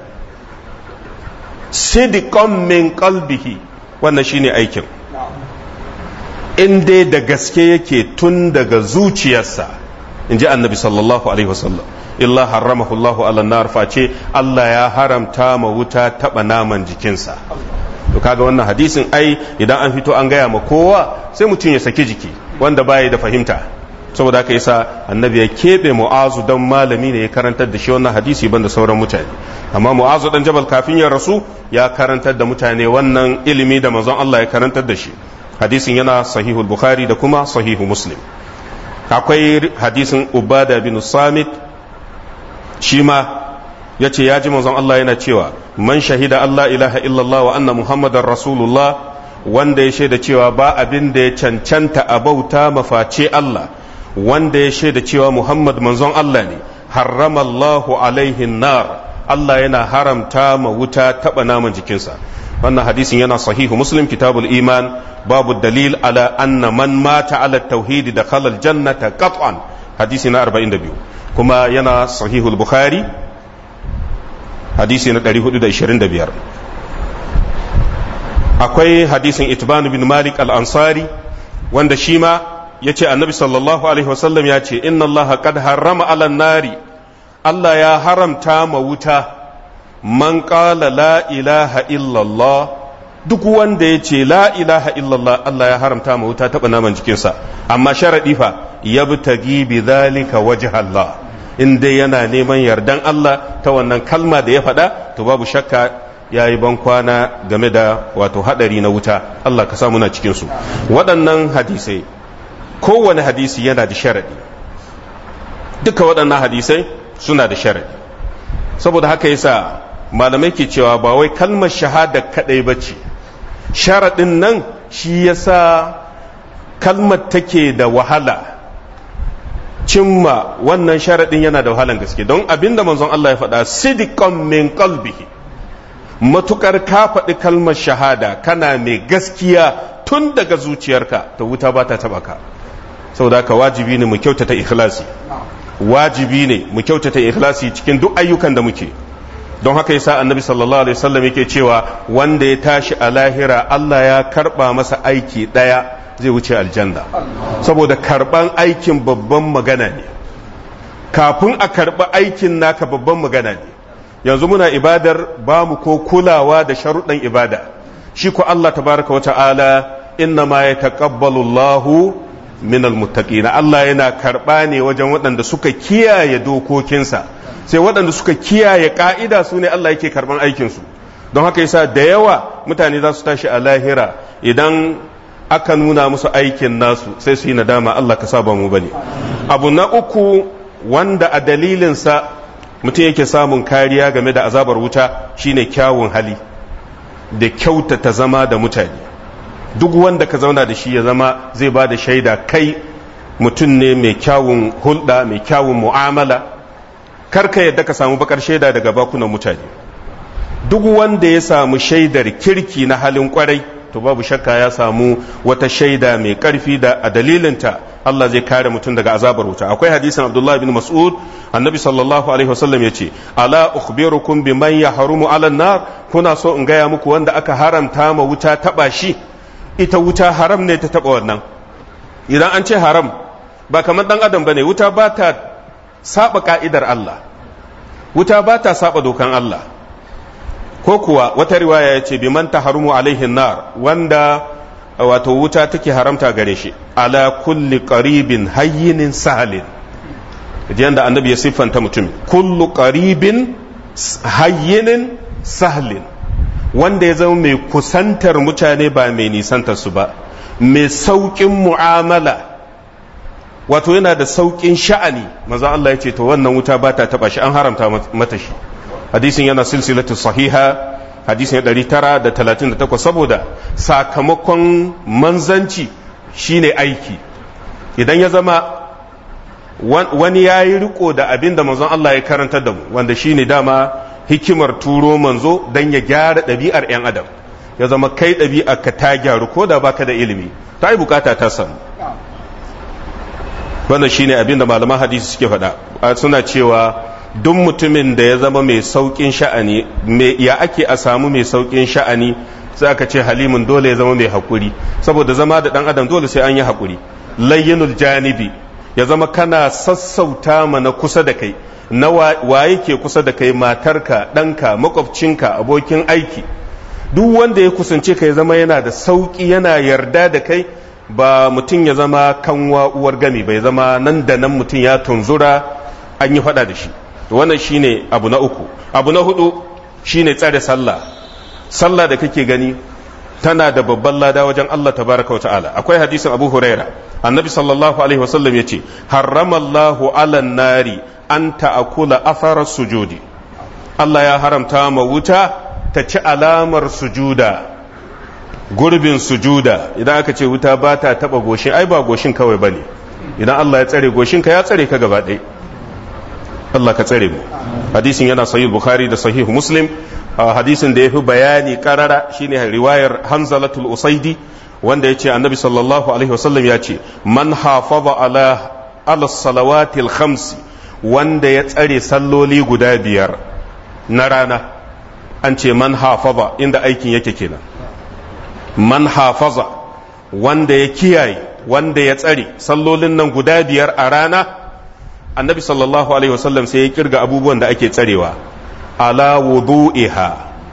sidqan min qalbihi wannan shine aikin in dai da gaske yake tun daga zuciyarsa in ji annabi sallallahu alaihi wasallam illa haramahu Allahu ala nar face Allah ya haramta ma wuta taba naman jikinsa to kaga wannan hadisin ai idan an fito an gaya ma kowa sai mutum ya saki jiki wanda baya da fahimta saboda haka yasa annabi ya keɓe mu'azu dan malami ne ya karantar da shi wannan hadisi banda sauran mutane amma mu'azu dan jabal kafin ya rasu ya karantar da mutane wannan ilimi da manzon Allah ya karantar da shi hadisin yana sahihul bukhari da kuma sahihu muslim akwai hadisin ubada bin samit shi ma ya ce ya ji manzon Allah yana cewa man shahida Allah ilaha illallah wa anna muhammadar rasulullah wanda ya shaida cewa ba abin da ya cancanta a bauta maface Allah wanda ya shaida cewa muhammad manzon Allah ne harramallahu alaihin nar Allah yana haramta ma wuta taba naman jikinsa wannan hadisin yana sahihu muslim kitabul iman babu dalil ala anna man mata ala tauhidi da khalal jannata qat'an hadisi na 42 kuma yana sahihul bukhari hadisi na 425 akwai hadisin itban bin malik al-ansari wanda shi ma ya ce annabi sallallahu alaihi wasallam ya ce inna allaha qad harrama ala nari Allah ya haramta ma wuta man qala la ilaha illallah duk wanda ya ce la ilaha illallah Allah ya haramta ma wuta taɓa naman jikinsa amma sharaɗi fa ya bi bi zalika wajh Allah in dai yana neman yardan Allah ta wannan kalma da ya faɗa to babu shakka ya yi ban kwana game da wato haɗari na wuta Allah ka samu na cikinsu waɗannan hadisai kowane hadisi yana da sharaɗi duka waɗannan hadisai suna da sharaɗi saboda haka yasa malamai ke cewa ba wai kalmar shahada kaɗai ba ce sharaɗin nan shi yasa kalmar take da wahala cimma wannan sharaɗin yana da wahalan gaske don abinda manzon Allah ya faɗa sidiqan min qalbihi matukar ka faɗi kalmar shahada kana mai gaskiya tun daga zuciyarka ta wuta ba ta taɓa ka saboda haka wajibi ne mu kyautata ikhlasi wajibi ne mu kyautata ikhlasi cikin duk ayyukan da muke don haka yasa annabi sallallahu alaihi wasallam yake cewa wanda ya tashi a lahira Allah ya karba masa aiki daya zai wuce aljanna saboda karban aikin babban magana ne kafin a karba aikin naka babban magana ne yanzu muna ibadar ba mu ko kulawa da sharuɗan ibada shi ko Allah tabaraka wa ta'ala inna ma yataqabbalu Allahu min almuttaqina Allah yana karba ne wajen waɗanda suka kiyaye dokokinsa sai waɗanda suka kiyaye ka'ida su ne Allah yake karban aikinsu don haka yasa da yawa mutane za su tashi a lahira idan aka nuna musu aikin nasu sai su yi nadama Allah ka saba mu bane abu na uku wanda a dalilinsa mutum yake samun kariya game da azabar wuta shine kyawun hali da kyautata zama da mutane duk wanda ka zauna da shi ya zama zai ba da shaida kai mutum ne mai kyawun hulɗa mai kyawun mu'amala karka yadda ka samu bakar shaida daga bakunan mutane duk wanda ya samu shaidar kirki na halin kwarai to babu shakka ya samu wata shaida mai karfi da a dalilinta Allah zai kare mutum daga azabar wuta akwai hadisin Abdullah bin Mas'ud annabi sallallahu alaihi wasallam yace ala ukhbirukum biman yahrumu ala nar kuna so in gaya muku wanda aka haramta ma wuta taba shi ita wuta haram ne ta taba wannan idan an ce haram ba kamar dan adam bane wuta ba ta saba ka'idar Allah wuta ba ta saba dokan Allah ko kuwa wata riwaya ya ce biman ta harumu alaihin nar wanda wato wuta take haramta gare shi ala kulli qaribin hayyinin sahalin yanda annabi ya siffanta mutum kullu qaribin hayyinin sahalin wanda ya zama mai kusantar mutane ba mai nisantar su ba mai sauƙin mu'amala wato yana da sauƙin sha'ani maza Allah ya ce to wannan wuta ba ta taɓa shi an haramta mata shi hadisin yana silsilatu sahiha hadisin 938 saboda sakamakon manzanci shine aiki idan ya zama wani ya yi riko da abin da manzon Allah ya karantar da mu wanda shine dama hikimar turo manzo don ya gyara ɗabi'ar 'yan adam ya zama kai ɗabi'a ka ta gyaru ko da baka da ilimi ta yi bukata ta samu wannan shine abin da malaman hadisi suke faɗa suna cewa duk mutumin da ya zama mai sauƙin sha'ani ya ake a samu mai sauƙin sha'ani sai aka ce halimin dole ya zama mai haƙuri saboda zama da ɗan adam dole sai an yi haƙuri layyinul janibi ya zama kana sassauta mana kusa da kai na waye ke kusa da kai matarka ɗanka makwabcinka abokin aiki duk wanda ya kusance ka ya zama yana da sauƙi yana yarda da kai ba mutum ya zama kanwa uwar gami bai zama nan da nan mutum ya tunzura an yi faɗa da shi wannan shine abu na uku abu na hudu shine tsare sallah sallah da kake gani tana da babban lada wajen Allah tabaraka wa ta'ala akwai hadisin Abu Huraira annabi sallallahu alaihi wasallam yace harramallahu ala nari an ta'akula athara sujudi Allah ya haramta ma wuta ta ci alamar sujuda gurbin sujuda idan aka ce wuta ba ta taba goshin ai ba goshin kawai bane idan Allah ya tsare goshin ka ya tsare ka gaba ɗaya Allah ka tsare mu hadisin yana sahih bukhari da sahih muslim hadisin da ya fi bayani karara shine riwayar hanzalatul usaidi wanda ya ce annabi sallallahu alaihi wasallam ya ce man hafaza ala ala salawatil khamsi wanda ya tsare salloli guda biyar na rana an ce man hafaza inda aikin yake kenan man hafaza wanda ya kiyaye wanda ya tsare sallolin nan guda biyar a rana annabi sallallahu alaihi wasallam sai ya kirga abubuwan da ake tsarewa ala wudu'iha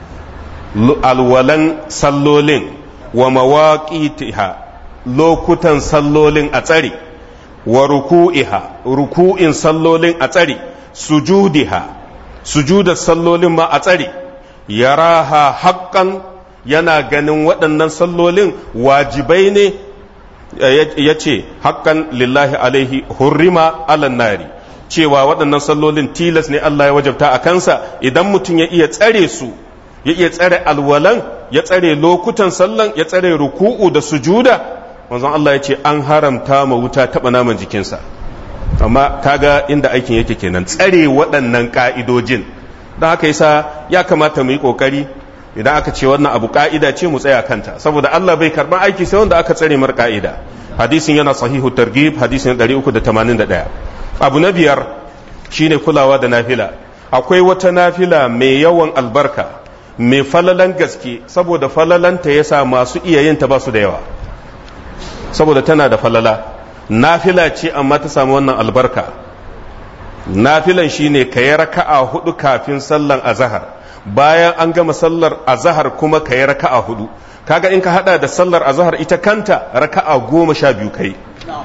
alwalan sallolin wa mawaqitiha lokutan sallolin a tsare wa ruku'iha ruku'in sallolin a tsare sujudiha sujudar sallolin ma a tsare yaraha haqqan yana ganin waɗannan sallolin wajibai ne ya ce haƙƙan lillahi alaihi hurrima alan nari cewa waɗannan sallolin tilas ne Allah ya wajabta a kansa idan mutum ya iya tsare su ya iya tsare alwalan ya tsare lokutan sallan ya tsare ruku'u da sujuda manzon Allah ya ce an haramta ma wuta taɓa naman jikinsa amma kaga inda aikin yake kenan tsare waɗannan ƙa'idojin don haka yasa ya kamata mu yi ƙoƙari idan aka ce wannan abu ka'ida ce mu tsaya kanta saboda Allah bai karban aiki sai wanda aka tsare mar ka'ida hadisin yana sahihu targhib hadisin 381 abu na biyar shine kulawa da nafila akwai wata nafila mai yawan albarka mai falalan gaske saboda falalanta yasa masu iya yin ta ba su da yawa saboda tana da falala nafila ce amma ta samu wannan albarka nafilan shine ka yi raka'a hudu kafin sallan azahar bayan an gama sallar azahar kuma ka yi raka'a hudu kaga in ka hada da sallar azahar ita kanta raka'a goma sha biyu kai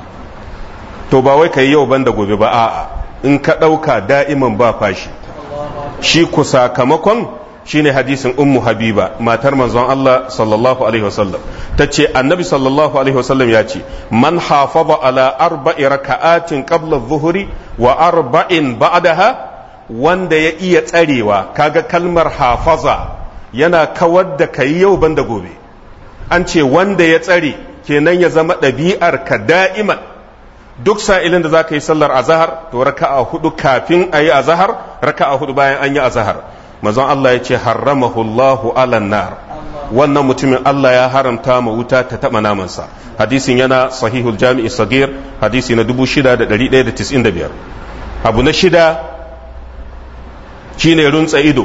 to ba wai ka yi yau banda gobe ba a'a in ka ɗauka da'iman ba fashi shi ku sakamakon shine hadisin ummu habiba matar manzon Allah sallallahu alaihi wasallam ta ce annabi sallallahu alaihi wasallam ya ce man hafaza ala arba'i raka'atin qabla adh-dhuhri wa arba'in ba'daha wanda ya iya tsarewa kaga kalmar hafaza yana kawar da kai yau banda gobe an ce wanda ya tsare kenan ya zama ɗabi'ar ka da'iman duk sa'ilin da za ka yi sallar azahar to raka'a hudu kafin a yi azahar raka'a hudu bayan an yi azahar mazan Allah ya ce harramahu Allahu alan nar wannan mutumin Allah ya haramta ma wuta ta taba namansa hadisin yana sahihul jami'i sagir hadisi na 6195 abu na shida shine runtsa ido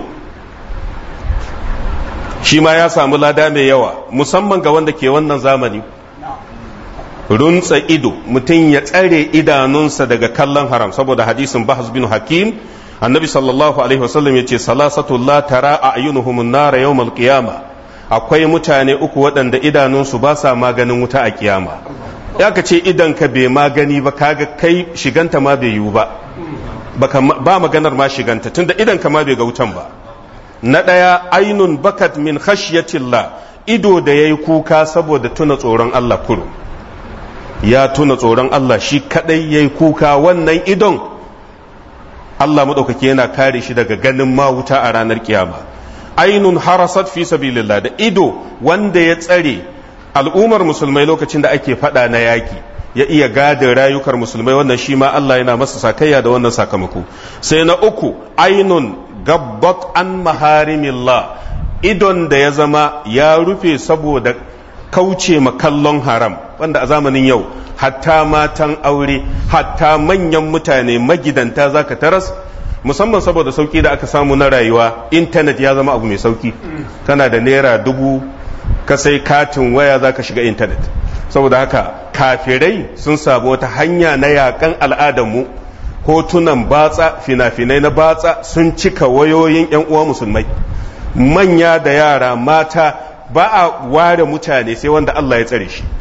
shi ma ya samu lada mai yawa musamman ga wanda ke wannan zamani runtsa ido mutum ya tsare idanunsa daga kallon haram saboda hadisin bahas bin hakim annabi sallallahu alaihi wasallam yace salasatu la tara a'yunuhum nara yawmal qiyama akwai mutane uku waɗanda idanunsu ba sa maganin wuta a kiyama ya ka ce idan ka bai magani ba kaga kai shiganta ma bai yiwu ba ba maganar ma shiganta tunda idan ka ma bai ga wutan ba na ɗaya ainun bakat min khashyatillah ido da yayi kuka saboda tuna tsoron Allah kurum ya tuna tsoron Allah shi kadai yayi kuka wannan idon Allah maɗaukaki yana kare shi daga ganin ma wuta a ranar kiyama ainun harasat fi sabilillah da ido wanda ya tsare al'ummar musulmai lokacin da ake fada na yaki ya iya gadin rayukar musulmai wannan shi ma Allah yana masa sakayya da wannan sakamako sai na uku ainun gabbat an maharimillah idon da ya zama ya rufe saboda kauce makallon haram wanda a zamanin yau hatta matan aure hatta manyan mutane magidanta zaka taras musamman saboda sauki da aka samu na rayuwa intanet ya zama abu mai sauki kana da naira dubu ka sai katin waya zaka shiga intanet saboda haka kafirai sun samu wata hanya na yakan al'adarmu hotunan batsa fina-finai na batsa sun cika wayoyin 'yan uwa musulmai manya da yara mata ba a ware mutane sai wanda Allah ya tsare shi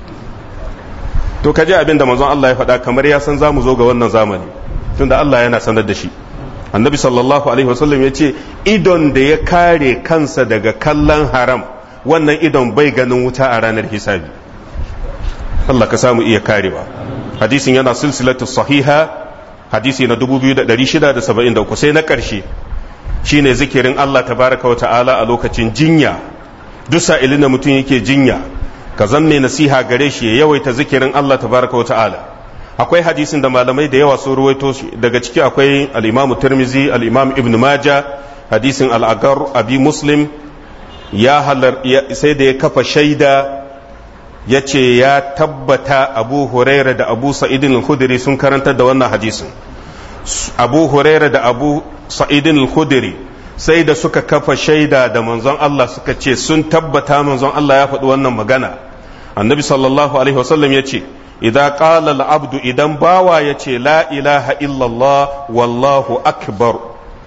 to ka ji abin da manzon Allah ya faɗa kamar ya san za mu zo ga wannan zamani tunda Allah yana sanar da shi annabi sallallahu alaihi wasallam ya ce idon da ya kare kansa daga kallon haram wannan idon bai ganin wuta a ranar hisabi Allah ka samu iya karewa hadisin yana silsilatu sahiha hadisi na 2673 sai na ƙarshe shine zikirin Allah tabaraka wa ta'ala a lokacin jinya duk sa'ilin da mutum yake jinya ka zan mai nasiha gare shi ya yawaita zikirin Allah tabaraka wa ta'ala akwai hadisin da malamai da yawa sun ruwaito shi daga ciki akwai al-Imam Tirmizi al-Imam Ibn Majah hadisin al-Agar Abi Muslim ya halar sai da ya kafa shaida ya ce ya tabbata Abu Huraira da Abu Sa'id al-Khudri sun karantar da wannan hadisin Abu Huraira da Abu Sa'id al-Khudri sai da suka kafa shaida da manzon Allah suka ce sun tabbata manzon Allah ya faɗi wannan magana annabi sallallahu alaihi wasallam ya ce idan qala al-abdu idan bawa ya ce la ilaha illallah wallahu akbar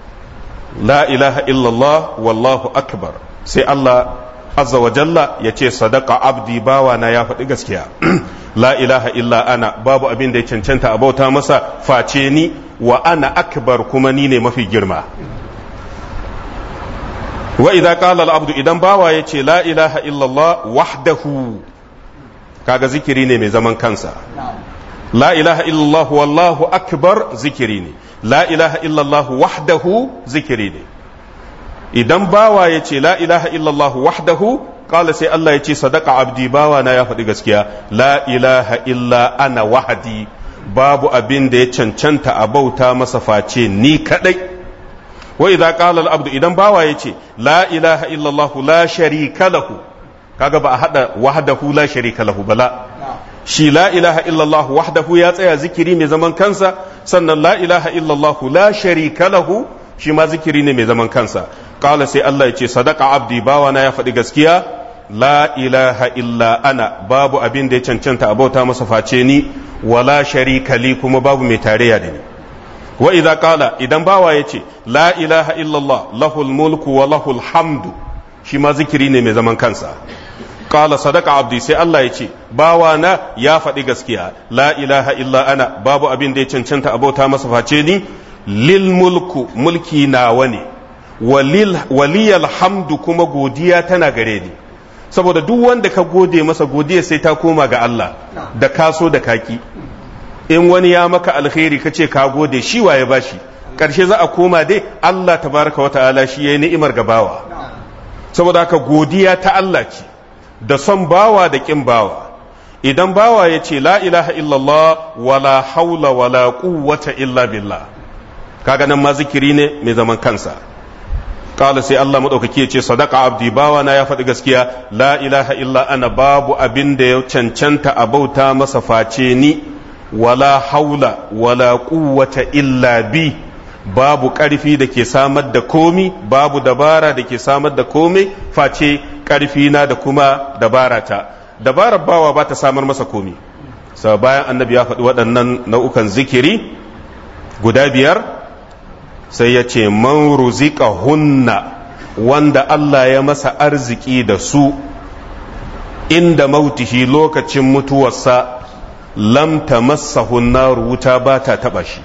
la ilaha illallah wallahu akbar sai Allah azza wa jalla ya ce sadaka abdi bawa na ya faɗi gaskiya la ilaha illa ana babu abin da ya cancanta a bauta masa face ni wa ana akbar kuma ni ne mafi girma wa idza qala al-abdu idan bawa yace la ilaha illallah wahdahu kaga zikiri ne mai zaman kansa la ilaha illallah wallahu akbar zikiri ne la ilaha illallah wahdahu zikiri ne idan bawa yace la ilaha illallah wahdahu qala sai Allah yace sadaqa abdi bawa na ya faɗi gaskiya la ilaha illa ana wahdi babu abin da ya cancanta a bauta masa face ni kadai wa idza qala al abdu idan bawa yace la ilaha illa allah la sharika lahu kaga ba a hada wahdahu la sharika lahu bala shi la ilaha illa allah wahdahu ya tsaya zikiri mai zaman kansa sannan la ilaha illa allah la sharika lahu shi ma zikiri ne mai zaman kansa qala sai allah yace sadaqa abdi bawa na ya faɗi gaskiya la ilaha illa ana babu abin da ya cancanta a bauta masa face ni wala sharika li kuma babu mai tarayya da ni wa idza qala idan bawa yace la ilaha illallah lahul mulku wa lahul hamdu shi ma zikiri ne mai zaman kansa qala sadaqa abdi sai Allah yace bawa na ya faɗi gaskiya la ilaha illa ana babu abin da ya cancanta abota masa face ni lil mulku mulki nawa ne waliyal hamdu kuma godiya tana gare ni saboda duk wanda ka gode masa godiya sai ta koma ga Allah da kaso da kaki in wani ya maka alkhairi ka ce ka gode shi waye bashi karshe za a koma dai Allah tabaraka wa ta'ala shi yayi ni'imar ga bawa saboda haka godiya ta Allah ce da son bawa da kin bawa idan bawa ya ce la ilaha illallah wala haula wala quwwata illa billah kaga nan ma zikiri ne mai zaman kansa kala sai Allah madaukaki ya ce sadaka abdi bawa na ya faɗi gaskiya la ilaha illa ana babu abin da ya cancanta a bauta masa face ni wala haula wala quwwata illa bi babu ƙarfi da ke samar da komi babu dabara da ke samar da komai face ƙarfi na da kuma dabara ta dabarar bawa ba ta samar masa komi sa bayan annabi ya faɗi waɗannan nau'ukan zikiri guda biyar sai ya ce man ruzika hunna wanda Allah ya masa arziki da su inda mautihi lokacin mutuwarsa lam tamassahu naru wuta ba ta taba shi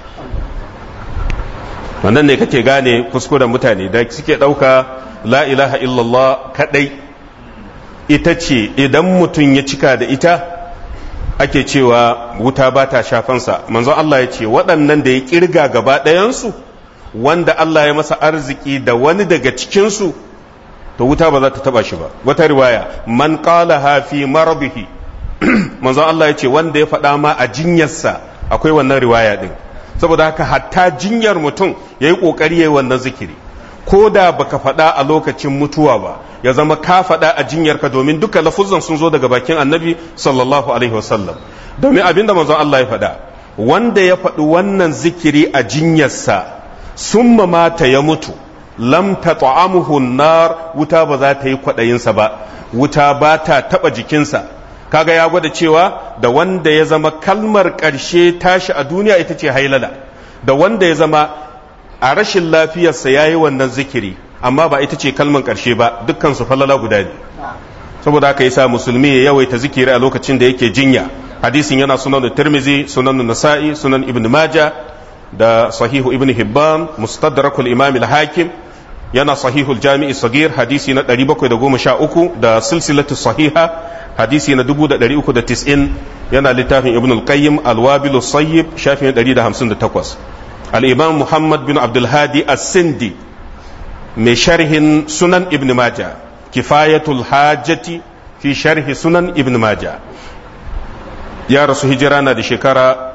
wannan ne kake gane kuskuren mutane da suke ɗauka la ilaha illallah kadai ita ce idan mutum ya cika da ita ake cewa wuta ba ta shafansa manzon Allah ya ce waɗannan da ya kirga gaba ɗayansu wanda Allah ya masa arziki da wani daga cikinsu to wuta ba za ta taba shi ba wata riwaya man qala ha fi maradihi manzon Allah ya ce wanda ya faɗa ma a jinyarsa akwai wannan riwaya din saboda haka hatta jinyar mutum ya yi ƙoƙari ya yi wannan zikiri ko da baka faɗa a lokacin mutuwa ba ya zama ka faɗa a jinyarka domin duka lafuzan sun zo daga bakin annabi sallallahu alaihi wasallam domin abin da manzon Allah ya faɗa wanda ya faɗi wannan zikiri a jinyarsa summa mata ya mutu lam tat'amuhu nar wuta ba za ta yi kwaɗayinsa ba wuta ba ta taɓa jikinsa kaga ya gwada cewa da wanda ya zama kalmar ƙarshe tashi a duniya ita ce hailala da wanda ya zama a rashin lafiyarsa ya yi wannan zikiri amma ba ita ce kalmar ƙarshe ba dukkan su falala guda ne saboda haka yasa musulmi ya yawaita zikiri a lokacin da yake jinya hadisin yana sunan tirmizi sunan nasa'i sunan ibn majah da sahihu ibn hibban mustadrakul imam al-hakim yana sahihul jami'i sagir hadisi na 713 da silsilatu sahiha hadisi na 390 yana littafin ibn al-qayyim al-wabil sayyib shafin 158 al-imam muhammad bin abdul hadi as-sindi mai sharhin sunan ibn majah kifayatul hajjati fi sharhi sunan ibn majah ya rasu hijira na da shekara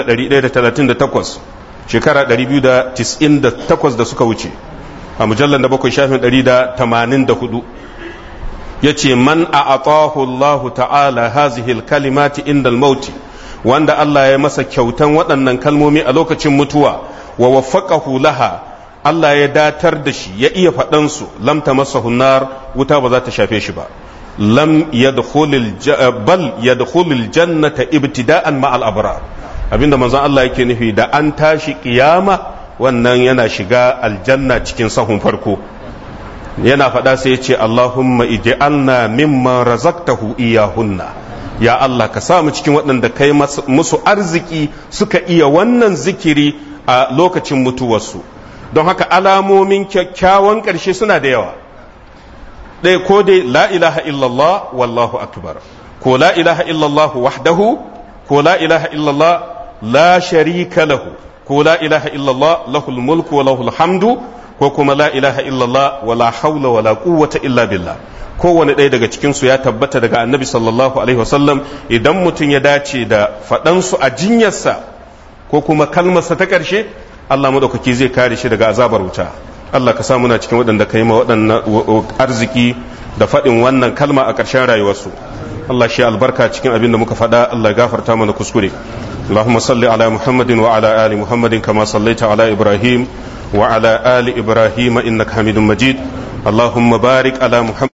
1138 shekara 298 da suka wuce a mujallar da bakwai shafin 184 ya ce man a atahu Allah ta'ala hazihil kalimati inda mauti wanda Allah ya masa kyautan waɗannan kalmomi a lokacin mutuwa wa waffaqahu laha Allah ya datar da shi ya iya faɗansu lam tamassahu nar wuta ba za ta shafe shi ba lam yadkhulul bal yadkhulul jannata ibtida'an ma'al abrar abinda manzon Allah yake nufi da an tashi kiyama wannan yana shiga aljanna cikin sahun farko yana faɗa sai ya ce Allahumma ij'alna mimman razaqtahu iyahunna ya Allah ka sa mu cikin waɗanda kai musu arziki suka iya wannan zikiri a lokacin mutuwarsu don haka alamomin kyakkyawan ƙarshe suna da yawa ɗaya ko dai la ilaha illallah wallahu akbar ko la ilaha illallah wahdahu ko la ilaha illallah la sharika lahu ko la ilaha illallah lahul mulku wa lahul hamdu ko kuma la ilaha illallah wa la haula wa la quwwata illa billah kowane ɗaya daga cikin su ya tabbata daga annabi sallallahu alaihi wasallam idan mutum ya dace da faɗansu a jinyarsa ko kuma kalmarsa ta ƙarshe Allah madaukaki zai kare shi daga azabar wuta Allah ka sa muna cikin waɗanda ka yi ma waɗannan arziki da faɗin wannan kalma a ƙarshen rayuwarsu Allah shi albarka cikin abin da muka faɗa Allah gafarta mana kuskure اللهم صل على محمد وعلى آل محمد كما صليت على إبراهيم وعلى آل إبراهيم إنك حميد مجيد اللهم بارك على محمد